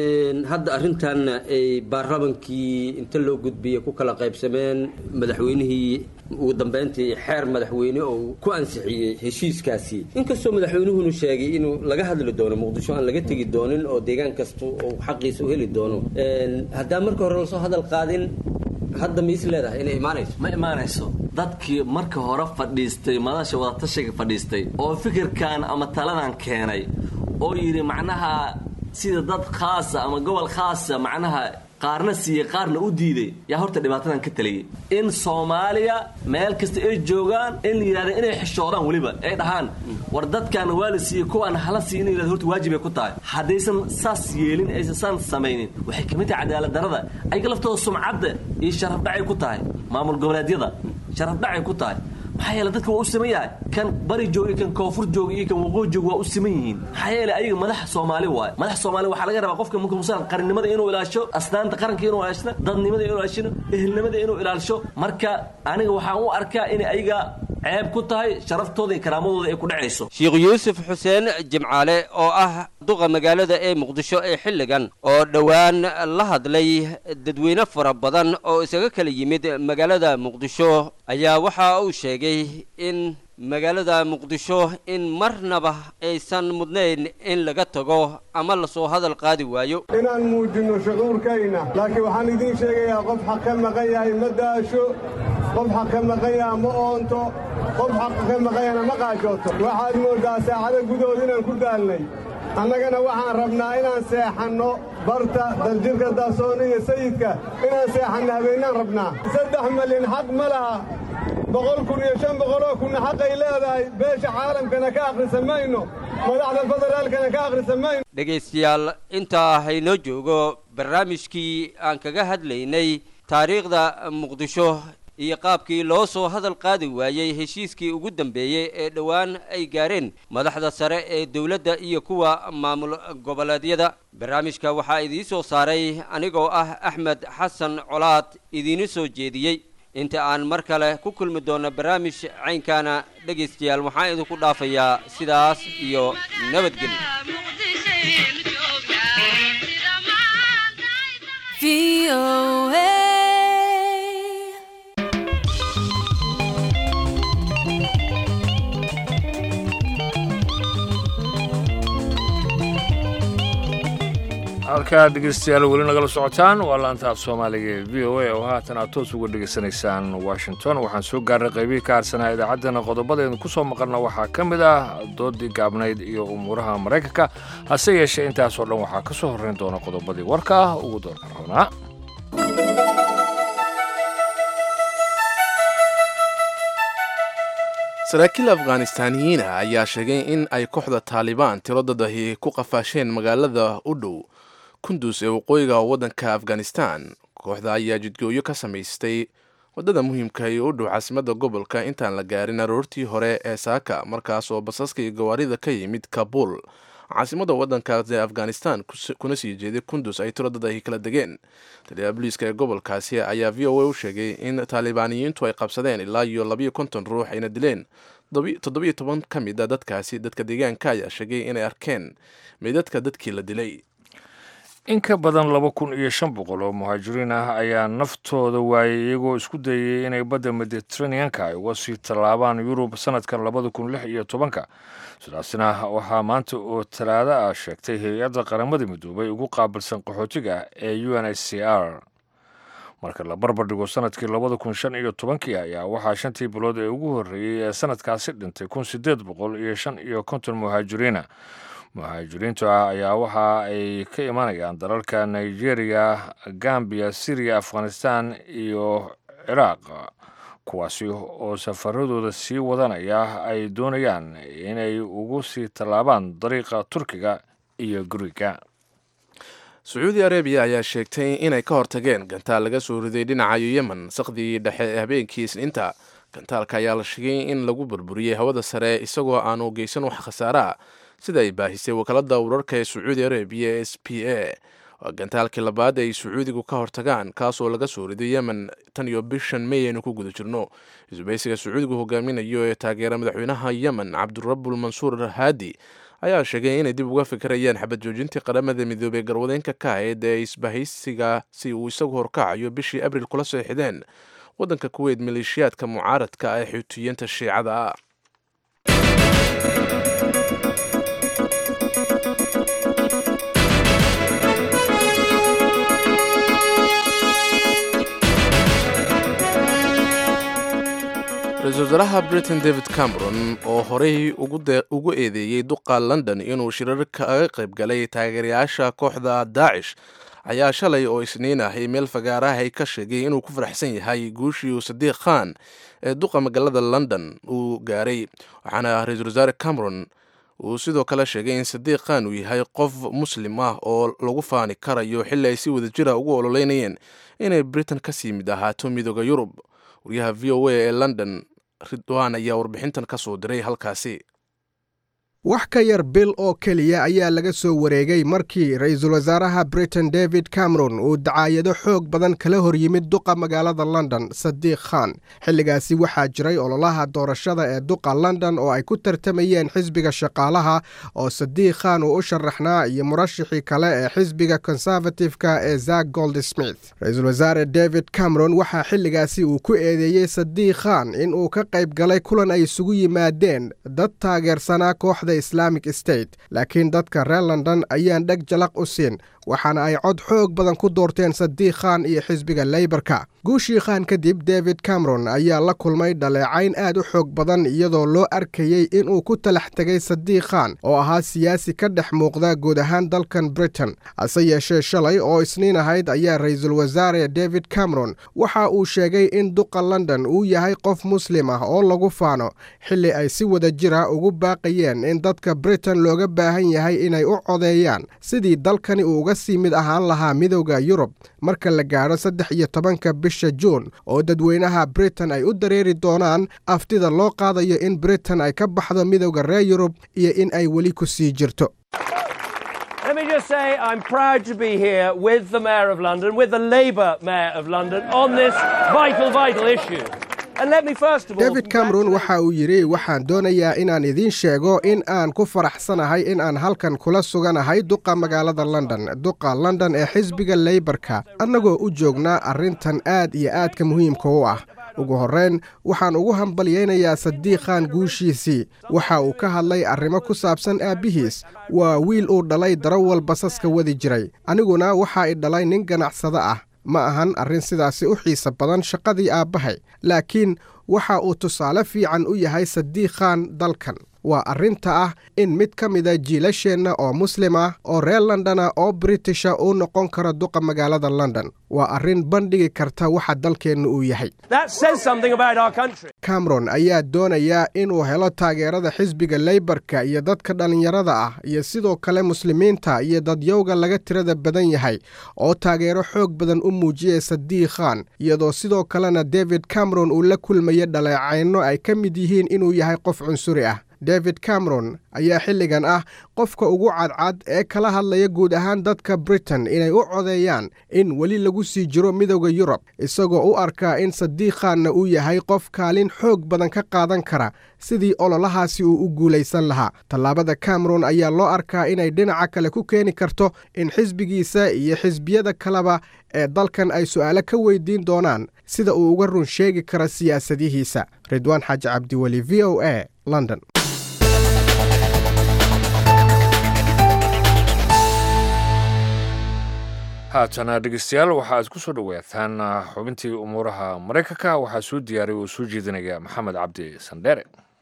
hadda arrintaanna ay baarlamankii inta loo gudbiyey ku kala qaybsameen madaxweynihii ugu dambeyntii xeer madaxweyne oo ku ansixiyey heshiiskaasi inkastoo madaxweynuhunu sheegay inuu laga hadli doono muqdisho aan laga tegi doonin oo deegaan kasta uu xaqiisa u heli doono haddaan marka hore lasoo hadal qaadin hadda ma is leedahay inay imaanayso ma imaanayso dadkii marka hore fadhiistay madasha wadatashiga fadhiistay oo fikirkan ama taladan keenay oo yidhi macnaha sida dad khaasa ama gobol khaasa macnaha qaarna siiyey qaarna u diiday yaa horta dhibaatadan ka taliyey in soomaaliya meel kasta ay joogaan in la yidhahda inay xishoodaan weliba ay dhahaan war dadkan waa la siiyey kuwaan hala siiy in yidhahda horta waajibay ku tahay haddaysan saas yeelin aysan saan samaynin waxay ka mid tahay cadaalad darrada ayaga laftooda sumcadda iyo sharaf dhacay ku tahay maamul goboleedyada sharaf dhacay ku tahay maxaa yeele dadka waa u siman yahay kan bari jooga iyo kan koonfur jooga iyo kan waqooyi jooga waa u siman yihiin maxaa yeele ayaga madax soomaali waaye madax soomaali waxaa laga rabaa qofka mukusan qarannimada inuu ilaasho asnaanta qaranka inuu ilaashno dadnimada inuu ilaashino ehelnimada inuu ilaalisho marka aniga waxaan u arkaa in ayaga ceeb ku tahay sharaftooda iyo karaamadooda ay ku dhacayso sheekh yuusuf xuseen jimcaale oo ah duqa magaalada ee muqdisho ee xilligan oo dhowaan la hadlay dadweyne fara badan oo isaga kala yimid magaalada muqdisho ayaa waxa uu sheegay in magaalada muqdisho in marnaba aysan mudnayn in laga tago ama lasoo hadal qaadi waayo inaan muujinno shucuurkayna laakiin waxaan idiin sheegayaa qof xaq ka maqan yahay ma daasho qof xaq ka maqan yaha ma oonto qof xaqa ka maqanyahna ma qaajooto waxaad mooddaa saacado gudahood inaan ku daalnay annagana waxaan rabnaa inaan seexanno barta daljirka daasoon iyo sayidka inaan seexanno habeennaan rabnaa saddex malyan xaq ma laha boqol kun iyo shan boqoloo kunna xaqay leedahay beesha caalamkana ka akhrisan mayno madaxda federaalkana ka akhrisan mayno dhegaystayaal intaa haynoo joogo barnaamijkii aan kaga hadlaynay taariikhda muqdisho iyo qaabkii loo soo hadal qaadi waayey heshiiskii ugu dambeeyey ee dhowaan ay gaareen madaxda sare ee dowladda iyo kuwa maamul goboleedyada barnaamijka waxaa idiin soo saaray anigoo ah axmed xasan colaad idiinu soo jeediyey inta aan mar kale ku kulmi doonno barnaamij caynkaana dhegaystayaal waxaan idinku dhaafayaa sidaas iyo nabadgelyo halkaa dhegeystayaal weli nagala socotaan waa laanta af soomaaliga ee v o a oo haatan aad toos uga dhegaysanaysaan washington waxaan soo gaarnay qaybihii ka harsanaa idaacaddana qodobadeenu ku soo maqalna waxaa ka mid ah doodii gaabnayd iyo umuuraha maraykanka hase yeeshee intaasoo dhan waxaa ka soo horrayn doona qodobadii warka ah ugu doorka rabnaa saraakiil afghanistaaniyiina ayaa sheegay in ay kooxda taalibaan tiro dadahi ku qafaasheen magaalada u dhow kundus ee waqooyiga waddanka afghanistan kooxda ayaa jidgooyo ka samaystay waddada muhiimka ee u dhow caasimadda gobolka intaan la gaarin aroortii hore ee saaka markaas oo basaska iyo gawaarida ka yimid kabul caasimadda waddankaas ee afghanistan kuna sii jeeday kundus ay tiro dad ay kala degeen taliyaha booliiska ee gobolkaasi ayaa v o a u sheegay in taalibaaniyiintu ay qabsadeen ilaa iyo labayo konton ruux ayna dileen toddobiyo toban ka mid a dadkaasi dadka deegaanka ayaa sheegay inay arkeen meydadka dadkii la dilay in ka badan laba kun iyo shan boqol oo muhaajiriin ah ayaa naftooda waayay iyagoo isku dayay inay badda mediteraneanka ay uga sii tallaabaan yurub sanadkan labada kun lix iyo tobanka sidaasna waxaa maanta oo talaado ah sheegtay hay-adda qaramada midoobay ugu qaabilsan qaxootiga ee u n h c r marka la barbar dhigo sanadkii labada kun shan iyo tobankii ayaa waxaa shantii bilood ee ugu horreeyey ee sanadkaasi dhintay kun siddeed boqol iyo shan iyo konton muhaajiriina muhaajiriinta ah ayaa waxa ay ka imanayaan dalalka nigeria gambiya syriya afghanistan iyo ciraaq kuwaasi oo safaradooda sii wadanaya ay doonayaan inay ugu sii tallaabaan dariiqa turkiga iyo guriga sacuudi arabiya ayaa sheegtay inay ka hortageen gantaal laga soo riday dhinaca yemen saqdii dhexe ee habeenkii isniinta gantaalka ayaa la sheegay in lagu burburiyey hawada sare isagoo aanu geysan wax khasaare ah sida ay baahisay wakaalada wararka ee sacuudi arabiya e s p a waa gantaalkii labaad ay sacuudigu ka hortagaan kaasoo laga soo riday yemen tan iyo bishan may aynu ku guda jirno isbaysiga sacuudigu hogaaminayo ee taageera madaxweynaha yemen cabdurabul mansuur haadi ayaa sheegay inay dib uga fikirayaan xabad joojintii qaramada midoobey garwadeenka ka ahayd ee isbahaysiga si uu isagu horkacayo bishii abril kula soo xideen waddanka kuweyt maleeshiyaadka mucaaradka ee xuutiyiinta shiicada ah ra-iisul wasaaraha britain david cameron oo horey ugu eedeeyey duqa london inuu shirar kaga qayb galay taageerayaasha kooxda daacish ayaa shalay oo isniin ahay meel fagaarahay ka sheegay inuu ku faraxsan yahay guushii sadiiq khan ee duqa magaalada london uu gaaray waxaana ra-iisul wasaare cameron uu sidoo kale sheegay in sadiiq khan uu yahay qof muslim ah oo lagu faani karayo xilli ay si wadajira ugu ololeynayeen inay britain kasii mid ahaato midooda yurub wariyaha v o a ee london ridwan ayaa warbixintan ka soo diray halkaasi wax ka yar bil oo keliya ayaa laga soo wareegay markii ra-iisul wasaaraha britain david cameron uu dacaayado xoog badan kala hor yimid duqa magaalada london sadiiq khan xilligaasi waxaa jiray ololaha doorashada ee duqa london oo ay ku tartamayeen xisbiga shaqaalaha oo sadiiq khan uu u sharaxnaa iyo murashixii kale ee xisbiga konservatifka ee zak goldsmith ra-iisul wasaare david cameron waxaa xilligaasi uu ku eedeeyey sadiiq khan in uu ka qayb galay kulan ay isugu yimaadeen dad taageersanaa kooxda islamic state laakiin dadka reer london ayaan dheg jalaq u siin waxaana ay cod xoog badan ku doorteen sadiiq khan iyo xisbiga leybarka guushii khan kadib david cameron ayaa la kulmay dhaleecayn aad u xoog badan iyadoo loo arkayey inuu ku talax tegay sadiiq khan oo ahaa siyaasi ka dhex muuqda guud ahaan dalkan britain hase yeeshee shalay oo isniin ahayd ayaa ra-iisul wasaare david cameron waxa uu sheegay in duqa london uu yahay qof muslim ah oo lagu faano xilli ay si wada jira ugu baaqayeen in dadka britain looga baahan yahay inay u codeeyaan sidii dalkani uu uga sii mid ahaan lahaa midowda yurub marka la gaadho saddex iyo tobanka bisha juun oo dadweynaha britain ay u dareeri doonaan aftida loo qaadayo in britain ay ka baxdo midowda reer yurub iyo in ay weli ku sii jirto Let me just say I'm proud to be here with the Mayor of London, with the Labour Mayor of London, on this vital, vital issue. And let me first of all. david cameron waxa uu yidhi waxaan doonayaa inaan idiin sheego in aan ku faraxsanahay in aan halkan kula suganahay duqa magaalada london duqa london ee xisbiga leybarka annagoo u joognaa arrintan aad iyo aadka muhiimka u ah ugu horrayn waxaan ugu hambalyaynayaa sadiiq khan guushiisii waxa uu ka hadlay arrimo ku saabsan aabbihiis waa wiil uu dhalay darawal basaska wadi jiray aniguna waxaa i dhalay nin ganacsado ah ma ahan arrin sidaasi u xiisa badan shaqadii aabbahay laakiin waxa uu tusaale fiican u yahay sadiiq khan dalkan waa arrinta ah in mid ka mida jiilasheenna oo muslim ah oo reer londona oo britisha uu noqon karo duqa magaalada london waa arrin bandhigi karta waxa dalkeennu uu yahay That says something about our country. cameron ayaa doonayaa inuu helo taageerada xisbiga leybarka iyo dadka dhallinyarada ah iyo sidoo kale muslimiinta iyo dadyowga laga tirada badan yahay oo taageero xoog badan u muujiyay sadiiq khan iyadoo sidoo kalena david cameron uu la kulmaya dhaleecayno ay ka mid yihiin inuu yahay qof cunsuri ah david cameron ayaa xilligan ah qofka ugu cadcad ee kala hadlaya guud ahaan dadka britain inay u codeeyaan in weli lagu sii jiro midowda yurub isagoo u arkaa in sadiiq khanna uu yahay qof kaalin xoog badan ka qaadan kara sidii ololahaasi uu u guulaysan lahaa tallaabada cameron ayaa loo arkaa inay dhinaca kale ku keeni karto in xisbigiisa iyo xisbiyada kaleba ee dalkan ay su'aalo ka weydiin doonaan sida uu uga run sheegi karo siyaasadihiisa ridwaan xaaji cabdiweli v o a london haatana dhegeystayaal waxaad ku soo dhowaataan xubintii umuuraha maraykanka waxaa soo diyaariy oo soo jeedinaya maxamed cabdi sandheere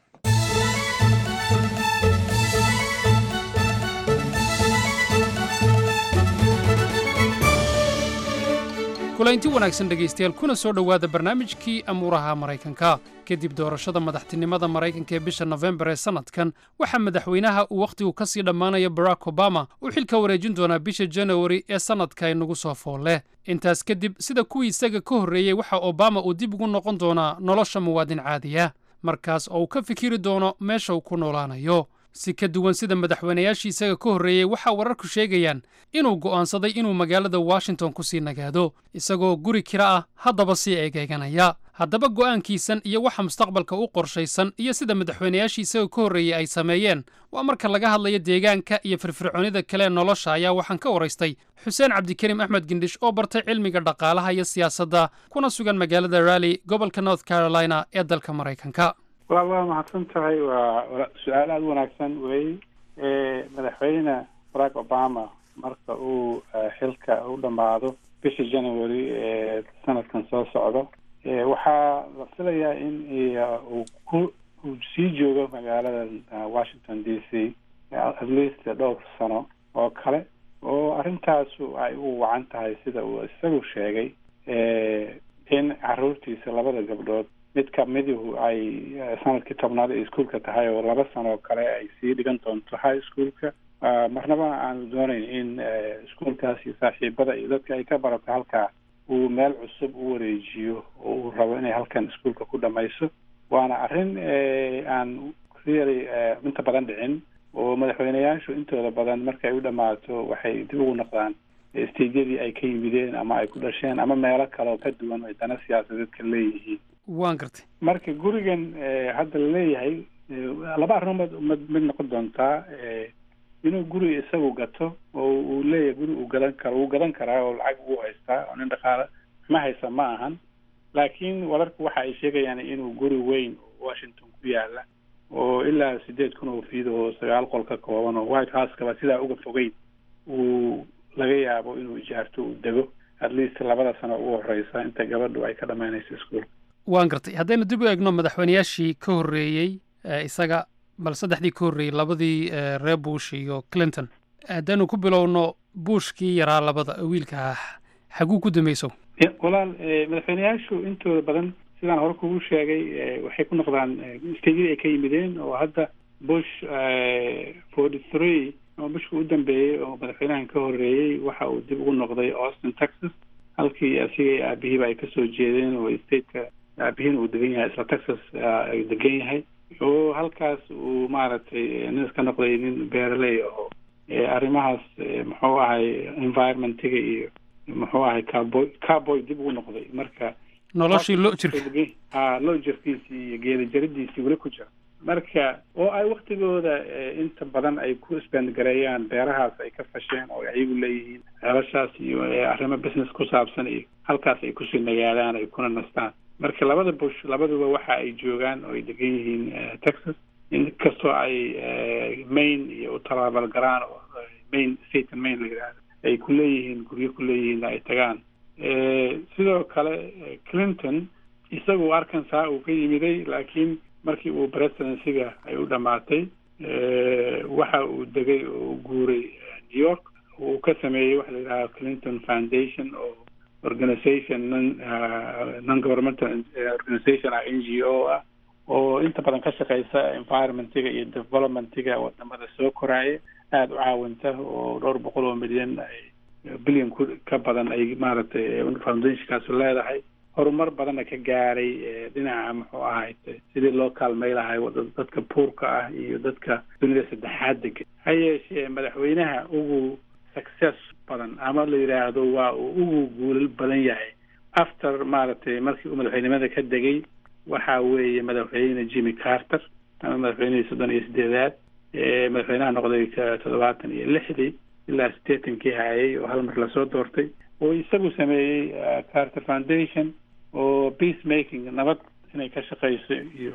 kulaynti wanaagsan dhegaystayaal kuna soo dhowaada barnaamijkii amuuraha maraykanka kadib doorashada madaxtinimada maraykanka ee bisha nofembar ee sannadkan waxaa madaxweynaha uu wakhtigu ka sii dhammaanaya barack obama uu xilka wareejin doonaa bisha janawari ee sannadka inagu soo fool leh intaas kadib sida kuwii isaga ka horreeyey waxa obama uu dib ugu noqon doonaa nolosha muwaadin caadiya markaas oo uu ka fikiri doono meesha uu ku noolaanayo si ka duwan sida madaxweynayaashii isaga ka horreeyey waxaa wararku sheegayaan inuu go'aansaday inuu magaalada washington ku sii nagaado isagoo guri kira ah haddaba sii eegeyganaya haddaba go'aankiisan iyo waxa mustaqbalka u qorshaysan iyo sida madaxweynayaashii isaga ka horreeyey ay sameeyeen waa marka laga hadlayo deegaanka iyo firfircoonida kale ee nolosha ayaa waxaan ka waraystay xuseen cabdikariim axmed gindhish oo bartay cilmiga dhaqaalaha iyo siyaasadda kuna sugan magaalada rally gobolka north carolina ee dalka maraykanka waa waa mahadsan tahay waa su-aal aada u wanaagsan wey madaxweyne barack obama marka uu xilka u dhammaado bisha january ee sanadkan soo socdo waxaa la filayaa in uu ku uu sii joogo magaalada washington d c at least dhowr sano oo kale oo arrintaasu ay u wacan tahay sida uu isagu sheegay in caruurtiisa labada gabdhood mid kamiduhu ay sanadkii tobnaad ay iskuolka tahay oo laba sano oo kale ay sii dhigan doonto high schoolka marnaba aanu doonayn in iskuolkaas iyo saaxiibada iyo dadka ay ka barato halkaa uu meel cusub u wareejiyo oo uu rabo inay halkan iskuolka ku dhamayso waana arrin aan really inta badan dhicin oo madaxweyneyaashu intooda badan markay u dhammaato waxay dib ugu noqdaan stejyadii ay ka yimideen ama ay ku dhasheen ama meelo kale oo ka duwan ay dana siyaasadeed ka leeyihiin waan gartay marka gurigan hadda la leeyahay laba arrimood mid mid noqon doontaa inuu guri isagu gato oo uu leeyahay guri uu gadan karo uu gadan karaa oo lacag uu haystaa oo nin dhaqaale ma haysa ma ahan laakiin wararku waxa ay sheegayaan inuu guri weyn oo washington ku yaala oo ilaa sideed kun oo fiid oo sagaal qol ka kooban oo white house-kaba sidaa uga fogeyn uu laga yaabo inuu ijaarto uu dego at least labada sano ugu horeysa inta gabadhu ay ka dhamaynayso iskuolka waan gartay haddaynu dib u eegno madaxweynayaashii ka horreeyey isaga bal saddexdii ka horreeyey labadii reer bush iyo clinton haddaynu ku bilowno bushkii yaraa labada wiilka xaguu ku dambayso walaal madaxweyneyaashu intooda badan sidaan hore kugu sheegay waxay ku noqdaan stejyadii ay ka yimideen oo hadda bush forty three oo bushka u dambeeyey oo madaxweynahan ka horreeyey waxa uu dib ugu noqday austin texas halkii asigay aabihiiba ay kasoo jeedeen oo stateka aabihiin uu degan yahay isla texas ay degan yahay oo halkaas uu maaragtay nin iska noqday nin beeraley oo arrimahaas muxuu ahay environmentiga iyo muxuu ahay carboy carboy dib ugu noqday marka noloshii loo jirka ha loo jirkiisii iyo geeda jaridiisii weli ku jira marka oo ay waktigooda inta badan ay ku isbandgareeyaan beerahaas ay ka fasheen oo ayagu leeyihiin ceelashaas iyo arrimo business ku saabsan iyo halkaas ay kusii nagaadaan ay kuna nastaan marka labada bush labaduba waxa ay joogaan oo ay degan yihiin texas inkastoo ay maine iyo u talaabalgaraan oo maine staten maine la yidhahdo ay ku leeyihiin guryo ku leeyihiin ay tagaan sidoo kale clinton isagu arkansas uu ka yimiday laakiin markii uu presidencyga ay u dhamaatay waxa uu degay oo u guuray new york uu ka sameeyey waxa la yidhaha clinton foundation oo organization non non governmental organization ah n g o ah oo inta badan ka shaqeysa environmentiga iyo developmentiga wadamada soo koraaya aada u caawinta oo dhowr boqol oo milyan ay billion ku ka badan ay maaragtay foundationkaasi leedahay horumar badanna ka gaaray dhinaca muxuu ahayd sidii loo kaalmay lahay dadka puurka ah iyo dadka dunida saddexaad degan ha yeeshee madaxweynaha ugu success badan ama la yidhaahdo waa uu ugu guulal badan yahay after maaragtay markii uu madaxweynimada ka degay waxa weeye madaxweyne jimmy carter ama madaxweynihii soddon iyo sideedaad madaxweynaha noqday toddobaatan iyo lixdii ilaa sideetankii hayay oo hal mar lasoo doortay oo isagu sameeyey carter foundation oo peace making nabad inay ka shaqeyso iyo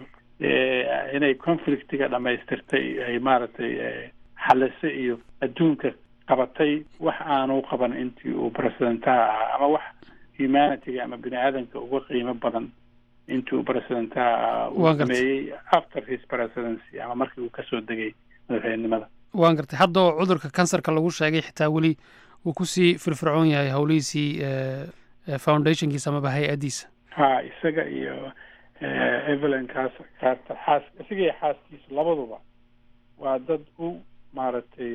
inay conflictiga dhamaystirtay ay maaragtay xaliso iyo adduunka qabatay wax aanu qaban intii uu presidentaha ahaa ama wax humanityga ama bini aadanka uga qiimo badan intii uu presidentaha ahaa uu sameeyey after his presidency ama markii uu kasoo degay madaxweynenimada waan gartay hadda oo cudurka kansarka lagu sheegay xitaa weli uu kusii firfircoon yahay howlihiisii foundationkiisa amaba hay-addiisa ha isaga iyo evelyn cas carter xaas isaga iyo xaaskiisa labaduba waa dad u maaragtay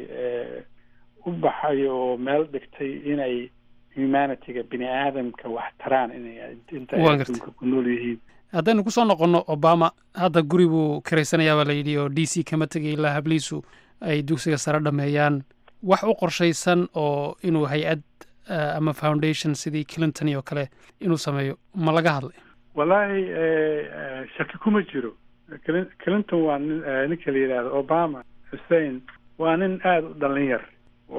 u baxay oo meel dhigtay inay humanityga bini aadamka wax taraan inay inta ay adduunka ku nool yihiin haddaynu kusoo noqonno obama hadda guri buu karaysanayaa baa la yidhi oo d c kama tegay ilaa habliisu ay dugsiga sare dhameeyaan wax u qorshaysan oo inuu hay-ad eh, ama foundation sidii clinton oo kale inuu sameeyo ma laga hadlay wallaahi eh, eh, shaki kuma jiro Clin- clinton waa nin eh, ninka la yidhaahdo obama hussein waa nin aada u dhallin yar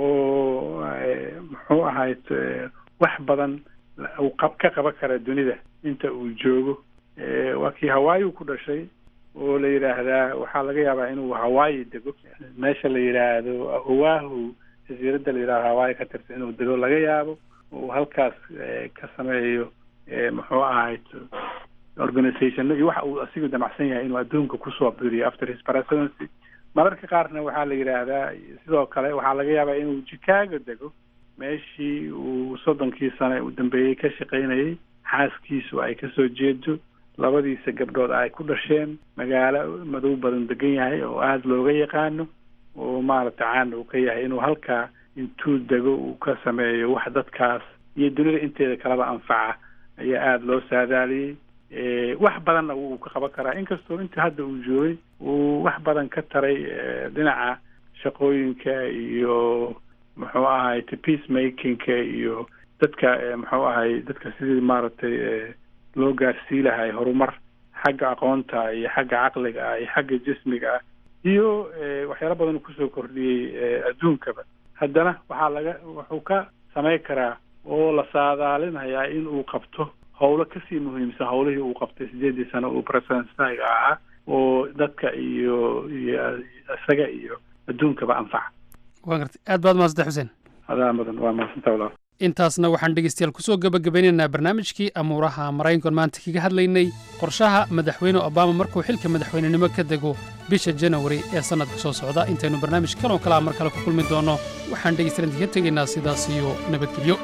oo eh, muxuu ahayd eh, wax badan la- uu qab- ka qaban kara dunida inta uu joogo Eh, waa kii hawaii ku dhashay oo la yidhaahdaa waxaa laga yaabaa inuu hawaii dego meesha la yidhaahdo oahu jasiiradda la yidhahdo hawaii ka tirsan inuu dego laga yaabo uu halkaas eh, ka sameeyo eh, muxuu ahayd organization iyo waxa uu asigu damacsan yahay inuu adduunka kusoo biriyo after his presidency mararka qaarna waxaa la yidhaahdaa sidoo kale waxaa laga yaabaa inuu chicago dego meeshii uu soddonkii sane u dambeeyey ka shaqaynayay xaaskiisu ay kasoo jeedo labadiisa gabdhood ay ku dhasheen magaalo madow badan degan yahay oo aada looga yaqaano oo maaragtay caan uu ka yahay inuu halkaa intuu dego uu ka sameeyo wax dadkaas iyo dunida inteeda kaleba anfaca ayaa aada loo saadaaliyey Eh, wax badanna wuu ka qaban karaa inkastoo inta hadda uu joogay uu wax badan ka taray eh, dhinaca shaqooyinka iyo muxuu ahay peace makingka iyo dadka eh, muxuu ahay dadka sidii maaragtay eh, loo gaarsii lahay horumar xagga aqoonta iyo xagga caqliga ah iyo xagga jismiga ah iyo eh, waxyaalo badan uu kusoo kordhiyey eh, adduunkaba haddana waxaa laga wuxuu ka samayn karaa oo la saadaalinayaa in uu qabto howlo kasii muhiimsan howlihii uu qabtay sideedii sano uu presidentsaga ahaa oo dadka iyo iyo isaga iyo adduunkaba anfaca waa gartay aad baad mahadsantahay xuseen adaa mudan waa mahadsantaa walaal intaasna waxaan dhegeystayaal kusoo gebagabeynaynaa barnaamijkii amuuraha maraykankan maanta kaga hadlaynay qorshaha madaxweyne obama markuu xilka madaxweynenimo ka dego bisha janawari ee sannadka soo socda intaynu barnaamij kan oo kalea mar kale ku kulmi doonno waxaan dhegeystayaal idinka tegaynaa sidaas iyo nabadgelyo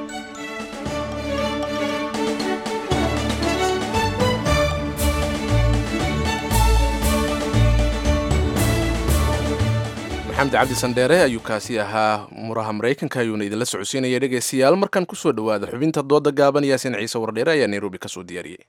maxamed cabdi sandheere ayuu kaasi ahaa muraha maraykanka ayuuna idinla socodsiinaya dhegaystayaal markan kusoo dhowaada xubinta dooda gaaban yaasin ciise wardheere ayaa nairobi ka soo diyaariyey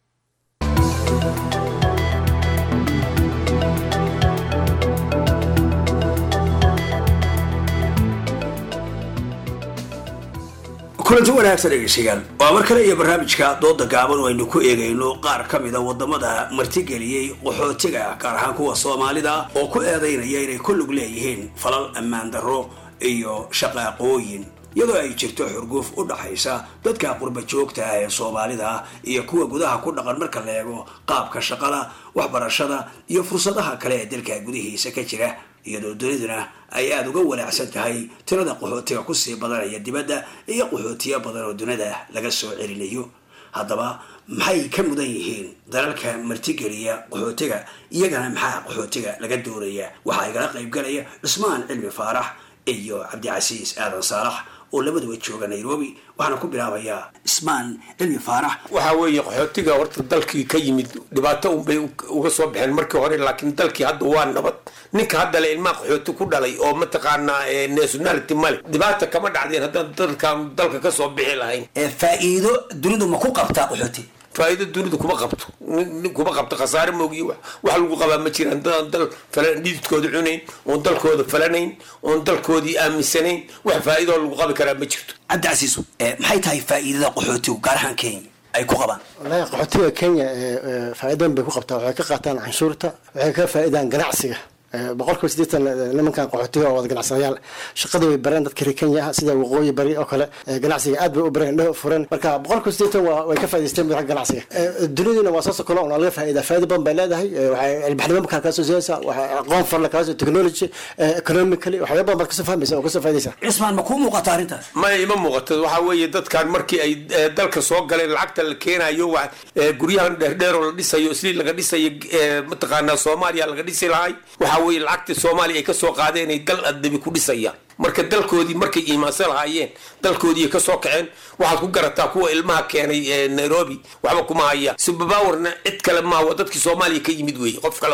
kulanti wanaagsan dhegeystayaal waa mar kale iyo barnaamijka dooda gaaban oo aynu ku eegayno qaar ka mida wadamada martigeliyey qaxootiga gaar ahaan kuwa soomaalida oo ku eedaynaya inay ku lug leeyihiin falal ammaan darro iyo shaqaaqooyin iyadoo ay jirto xurguuf u dhaxaysa dadka qurba joogta ah ee soomaalida iyo kuwa gudaha ku dhaqan marka la eego qaabka shaqada waxbarashada iyo fursadaha kale ee dalka gudihiisa ka jira iyadoo duniduna ay aada uga walaacsan tahay tirada qaxootiga kusii badanaya dibadda iyo qaxootiyo badan oo dunida laga soo celinayo haddaba maxay ka mudan yihiin dalalka martigeliya qaxootiga iyagana maxaa qaxootiga laga doonaya waxaa igala qaybgalaya cusmaan cilmi faarax iyo cabdicasiis aadan saalax oo labaduba jooga nairobi waxaana ku bilaabayaa ismaan cilmi faarax waxaa weeye qaxootiga horta dalkii ka yimid dhibaato unbay uga soo baxeen markii hore laakiin dalkii hadda waa nabad ninka hadda le ilmaha qaxooti ku dhalay oo mataqaanaa eh, nationality male dhibaata kama dhacdeen haddaan dalkan dalka ka soo bixi lahayn faa'iido dunidu ma ku qabtaa qaxooti faa'iido dunidu kuma qabto nin nin kuma qabto khasaare moogiy wax wax lagu qabaa ma jiraan dadaan dal falan dhididkooda cunayn oon dalkooda falanayn oon dalkoodii aaminsanayn wax faa'iidoo lagu qabi karaa ma jirto cabdicasiis maxay tahay faa'iidada qaxootigu gaar ahaan kenya ay ku qabaan wallaahi qaxootiga kenya ee, ee, faa'iido badan bay ku qabtaa waxay ka qaataan canshuurta waxay ka faa'iidaan ganacsiga Ee, boqolkiiba siddeetan ee, nimankan qaxootiga oo wada ganacsadayaal shaqada way bareen dadka reer kenya ah sida waqooyi bari oo kale ee, ganacsiga aad bay u bareen indhaha u fureen marka boqolkiiba siddeetan waa way ka faa'idaysteen xagga ganacsiga Ee, duniduna waa soo sokolo oo laga faa'iidaa faa'iido badan bay leedahay Ee, waxay ilbaxnimo markaa kaa soo siinaysaa waxay aqoon farla kaa soo technology ee, economically waxyaabo badan baad kasoo fahmaysa oo kasoo faa'iidaysaa cismaan ma kuu muuqata arrintaas maya ima muuqato waxaa weeye dadkan markii ay eh, dalka soo galeen lacagta la keenayo wa eh, guryahan dheerdheer oo la dhisayo isli laga dhisayo eh, mataqaanaa soomaaliya laga dhisi lahay waxaa weeye lacagta soomaaliya ay ka soo qaadeen ay dal adabi ku dhisayaan marka dalkoodii markay iimaansan lahaayeen dalkoodii ka soo kaceen waxaad ku garataa kuwa ilmaha keenay ee nairobi waxba kuma haya subabawarna cid kale maaha waa dadkii soomaaliya ka yimid weeye qof kale maaha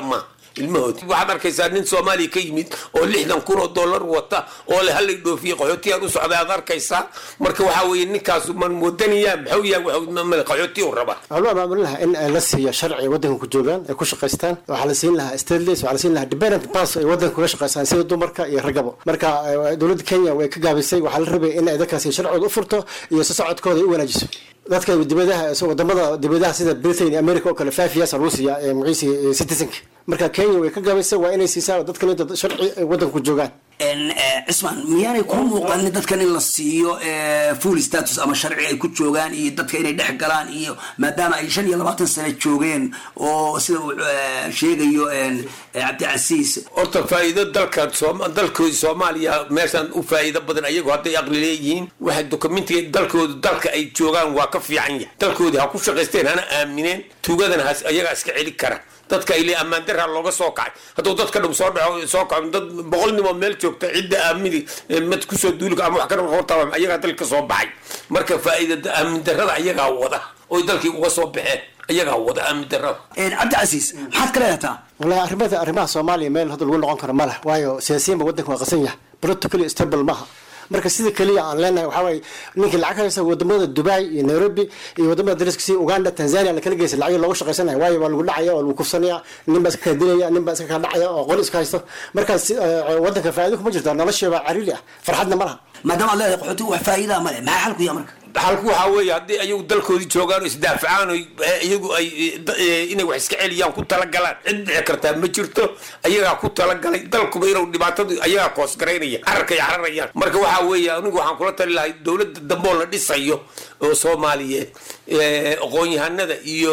ilmahoodi waxaad arkaysaa nin soomaaliya ka yimid oo lixdan kun oo dollar wata oo le halay dhoofiye qaxootiyaan u socday aad arkaysaa marka waxaa weeye ninkaasu man moodanayaa maxuu yahay qaxooti u rabaa waxaa loo abaabulin lahaa in la siiyo sharci waddanka ku joogaan ay ku shaqaystaan waxaa la siin lahaa stateless waxaa la siin lahaa dependent pass ay waddanka kuga shaqaystaan sida dumarka iyo ragaba marka dowladda kenya way ka gaabisay waxaa la rabay in ay dadkaasi sharcooda u furto iyo si socodkooda ay u wanaajiso dadka dibadaha wadamada dibadaha sida britain america oo kale five years lagu siiya magaciisi citizenka marka kenya way ka gaabisay waa inay siisaa dadkan dad sharci ay waddanka ku joogaan cismaan miyaanay ku muuqanin dadkan in la siiyo full status ama sharci ay ku joogaan iyo dadka inay dhex galaan iyo maadaama ay shan iyo labaatan sano joogeen oo sida uu sheegayo cabdicasiis horta faa'iido dalka dalkoodi soomaaliya meeshan u faa'iido badan ayagu hadday aqli leeyihiin waxay dokumentiga dalkooda dalka ay joogaan waa ka fiican yahay dalkoodii ha ku shaqaysteen hana aamineen tuugadana has ayagaa iska celi kara dadka ile ammaan daraa looga soo kacay hadduu dadka dhum soo dhaco soo kaco dad boqol nimoo meel joogta cidda aamini mad kusoo duulika ama wax ka hortaaba ayagaa dalka soo baxay marka faa'iida aamin darada ayagaa wada oy dalkii uga soo baxeen ayagaa wada aamin darada cabdicasiis maxaad ka leedataa wallahi arrimada arrimaha soomaaliya meel hadda lagu noqon karo ma leh waayo siyaasiyiinba waddanka waa qasan yahay politically stable maaha marka sida keliya aan leenahay waxaa waaye ninkii lacag haysa wadamada dubai iyo nairobi iyo wadamada dariska sida uganda tanzania la kala geysa lacag loogu shaqaysanaya waayo waa lagu dhacaya waa lagu kufsanaya nin baa iska kala dilaya nin baa iska kala dhacaya oo qori iska haysto markaas wadanka faa'iido kuma jirto nolosheeba cariiri ah farxadna ma laha maadaama aad leedahay qaxootiga wax faa'iidaa ma leh maxaa xalku yaa marka xalku waxaa weeye haddii ayagu dalkoodii joogaan oo isdaafacaan oo iyagu ay inay wax iska celiyaan ku talagalaan cid dhici kartaa ma jirto ayagaa ku talagalay dalkuba inuu dhibaatadu ayagaa koosgaraynaya cararkay cararayaan marka waxaa weeye anigu waxaan kula tali lahay dowladda dambeoo la dhisayo oo soomaaliyeed aqoon-yahanada iyo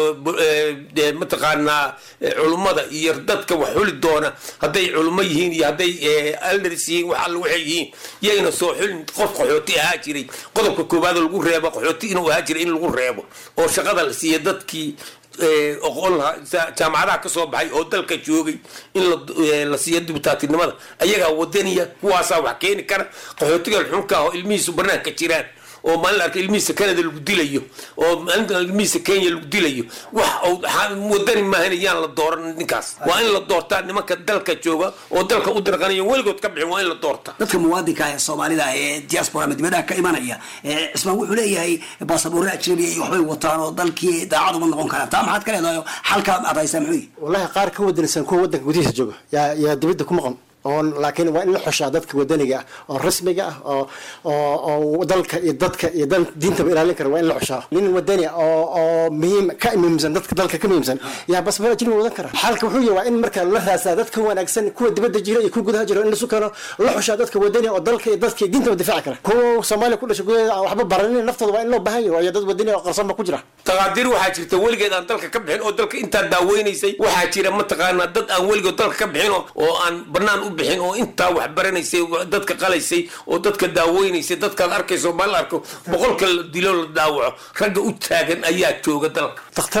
mataqaanaa culummada iyo dadka wax xuli doona hadday culummo yihiin iyo hadday aldars yihiin wax alla waxay yihiin yayna soo xulin qof qaxooti ahaa jiray qodobka koowaad lagu reebo qaxooti inuu ahaa jiray in lagu reebo oo shaqada la siiya dadkii oqon lahaa jaamacadaha ka soo baxay oo dalka joogay in la siiyo dibutaatinimada ayagaa wadaniya kuwaasaa wax keeni kara qaxootiga xunka ah oo ilmihiisu banaanka jiraan oo maalin arka ilmihiisa canada lagu dilayo oo maalinta ilmihiisa kenya lagu dilayo wax wadani maahan yaan la dooran ninkaas waa in la doortaa nimanka dalka jooga oo dalka u dirqanaya weligood ka bixin waa in la doorta dadka muwaadinka ah ee soomaalida ah ee diaspora ama dibadaha ka imanaya cismaan wuxuu leeyahay baasaboorre ajnabiya iyo waxbay wataan oo dalkii daacad uma noqon karaan taa maxaad ka leedahay xalka aad haysaa muxuu yihi wallahi qaar ka wadanaysan kuwa wadanka gudihiisa jooga yaa yaa dibadda ku maqan oon laakiin waa in la xushaa dadka wadaniga ah oo rasmiga ah oo oo oo dalka iyo dadka iyo dan diintaba ilaalin kara waa in la xushaa nin wadani ah oo oo muhiim ka muhiimsan dadka dalka ka muhiimsan yaa basbara ajnabi wadan kara xalka wuxuu yahay waa in marka la raasaa dadka wanaagsan kuwa dibadda jira iyo kuwa gudaha jira in lasu keeno la xushaa dadka wadani oo dalka iyo dadka iyo diintaba difaaci kara kuwa soomaaliya ku dhashay gudaheeda aan waxba baranin naftooda waa in loo baahan yahay waayo dad wadani oo qarsoon ba ku jira taqaadiir waxaa jirta weligeed aan dalka ka bixin oo dalka intaa daaweynaysay waxaa jira mataqaanaa dad aan weligood dalka ka bixin oo aan banaan u bixin oo intaa wax baranaysay dadka qalaysay oo dadka daaweynaysay dadkaad arkayso ma la arko boqolka la dilo la daawaco ragga u taagan ayaa jooga dalka dakhtar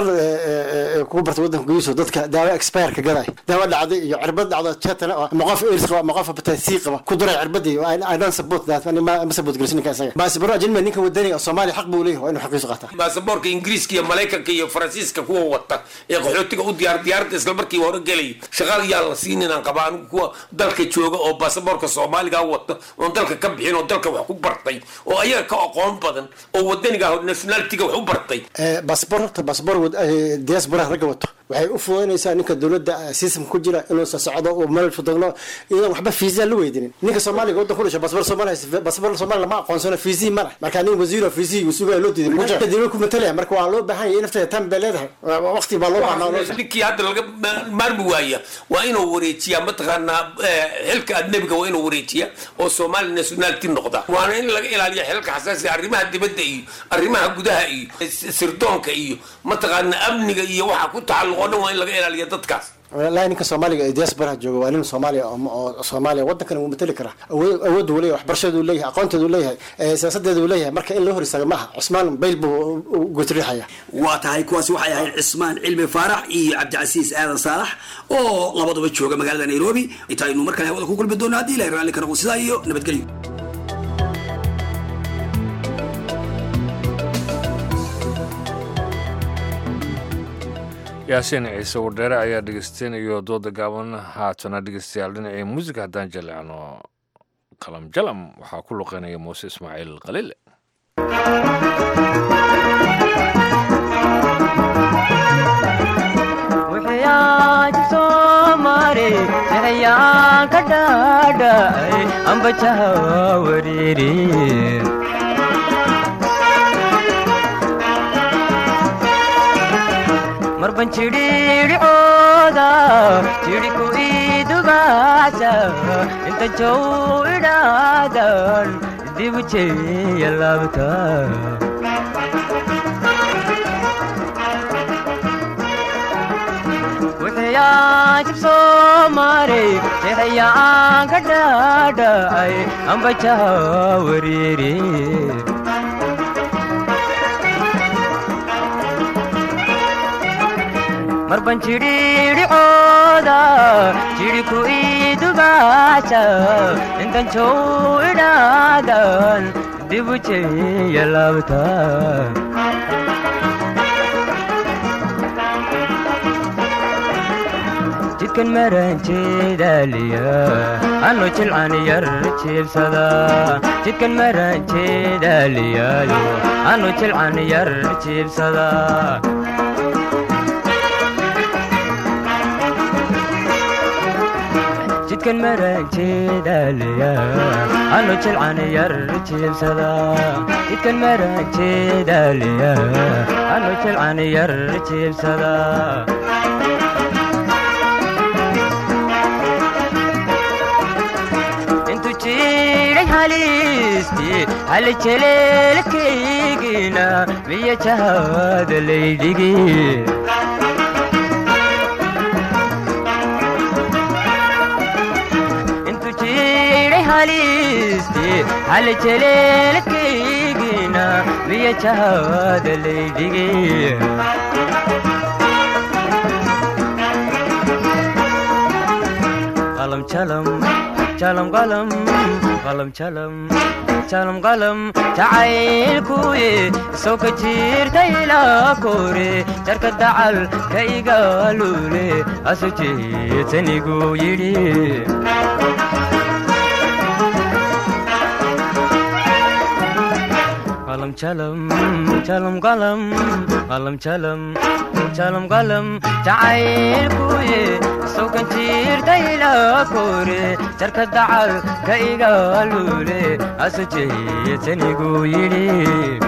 kugu barta wadanka gudihiisa dadka daawo expireka gaday daawo dhacday iyo cirbad dhacdo jetana oo ama qof airs qaba ama qof hepatitis qaba ku duray cirbadii i don't support that ma ma support gelisin ninka isaga baasabaro ajnabi ninka wadani oo soomaaliya xaq buu leeyahay waa inuu xaqiisu qaataa baasaboorka ingiriiska iyo maraykanka iyo faransiiska kuwa wata ee qaxootiga u diyaar diyaaradda isla markii hore gelaya shaqaal yaa la siinin aan qabaa anigu kuwa dalka jooga oo baasaboorka soomaaliga wata oon dalka ka bixin oo dalka wax ku bartay oo ayaga ka aqoon badan oo wadaniga nationalitiga wax u bartay baasabor horta baasabor diasporaha ragga wato waxay u fududaynaysaa ninka dowladda system ku jira inuu socdo uu meel fudagno iyadan waxba fiisa la weydinin ninka soomaaliga waddan ku dhashay baasabor soomaaliya baasabor soomaaliya lama aqoonsano fiisii ma leh marka nin wasiiro fiisii uu sugaa loo diiday muja dawlad ku matalaya marka waa loo baahan yahay nafteeda tan bay leedahay waqti baa loo baahnaa ninkii hadda laga maarmi waaya waa inuu wareejiyaa mataqaanaa xilka adnebiga waa inuu wareejiyaa oo soomaali nationality noqda waana in laga ilaaliya xilka xasaasiga arrimaha dibadda iyo arrimaha gudaha iyo sirdoonka iyo mataqaanaa amniga iyo waxa ku tacalluq oo dhan waa in laga ilaaliya dadkaas walahi ninka soomaaliga ee diasporaha jooga waa nin soomaaliya oo soomaaliya waddankana wuu matali karaa awood uu leeyahay waxbarashadu leeyahay aqoonteedu uu leeyahay siyaasadeedu uu leeyahay marka in loo hor istaaga maaha cusmaan bayl buu gotriixaya waa tahay kuwaasi waxay ahayd cismaan cilmi faarax iyo cabdicasiis aadan saalax oo labaduba jooga magaalada nairobi intaynu mar kale hawada ku kulmi doono haddii ilahay raalli ka noqo sidaa iyo nabadgelyo yaasiin ciise wardheere ayaa dhegeysteen iyo dooda gaaban haatana dhegeystayaal dhinacii muusika haddaan jaleecno qalam jalam waxaa ku luqeynaya muuse ismaaciil qaliile ka dhaadhacay ambajaha wariiri marban jidhiidhicooda jidhi ku idubaasa inta jow idhaadan dibu jeeya laabta wixiyaajib soo maray jexiyaan ka dhaadhacay ambajaha wariiri marban jidhiidhicooda jidhi ku idubaasa intan jow idhaadan dibu jeeya laabta jidkan maranjeedaaliya anu jilcan yar jiibsada jidkan maranjeedaaliyaayo anu jilcan yar jiibsada jidkan maranjeedaaliya anu jilcan yar jiibsada jidkan maranjeedaaliya anu jilcan yar jiibsada intu jiray halisti hal jeleelkaygina miya jahada laydhigi intu jiray halisti hal jeleelkaygina miya jahada laydhigi qalam jalam jalam qalam qalam jalam jalam qalam jacaylkuye soo ka jirta ilaa kore jarka dacal ka igaalule asu jeetanigu yidhi qalam jalam jalam qalam qalam jalam jalam qalam jacaylkuye sokan jirta ilaa kore jarka dacal ka igaalule asu jeetanigu yidhi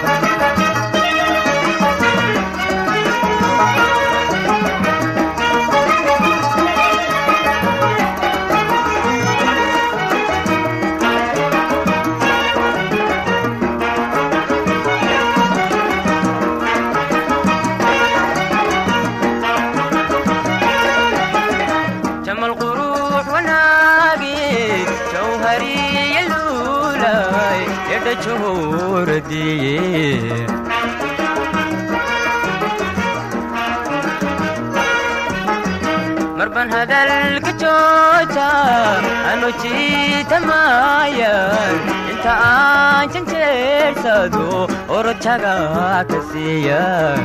jamal quruux wanaagi jawhariya luulay edha johoradiye marban hadalka jooja anu jiitamayan inta aan janjeersado orojaga ka siiya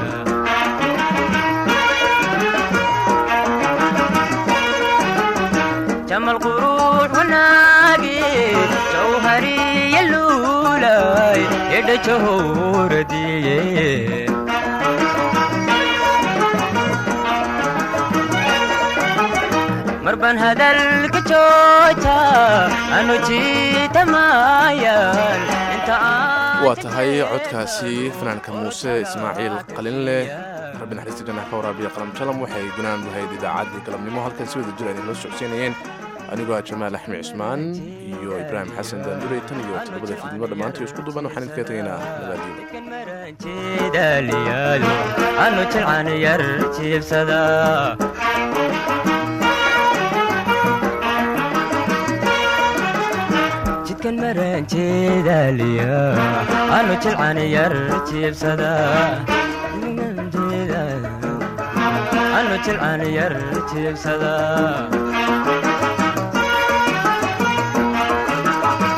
jamal quruux wanaagi jawhariya luulay edha johoradiye marban hadalka jooja anu jiitamayan inta waa tahay codkaasi fanaanka muuse ismaaciil qalinleh rabbi naxariista jannax ka waraabiya qalam jalam waxay gunaan lahayd idaacaddii galabnimo halkan si wada jir ay la socodsiinayeen anigoo ah jamaal axmed cismaan iyo ibraahim xasan daandurey tan iyo todobada fiidnimo dhammaantii isku duban waxaan idinkaga tegaynaa jeedaaliyaayo anu jilcan yar jiibsada jidkan maran jeedaaliya anu jilcan yar jiibsada anu jilcan yar jiibsada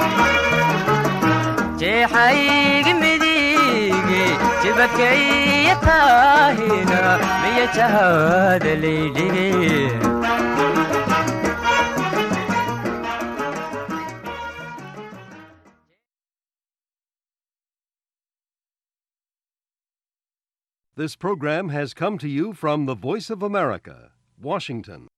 jeexaygi midige jibadkaiyo taahina miya jahada laydhigi This program has come to you from the Voice of America, Washington.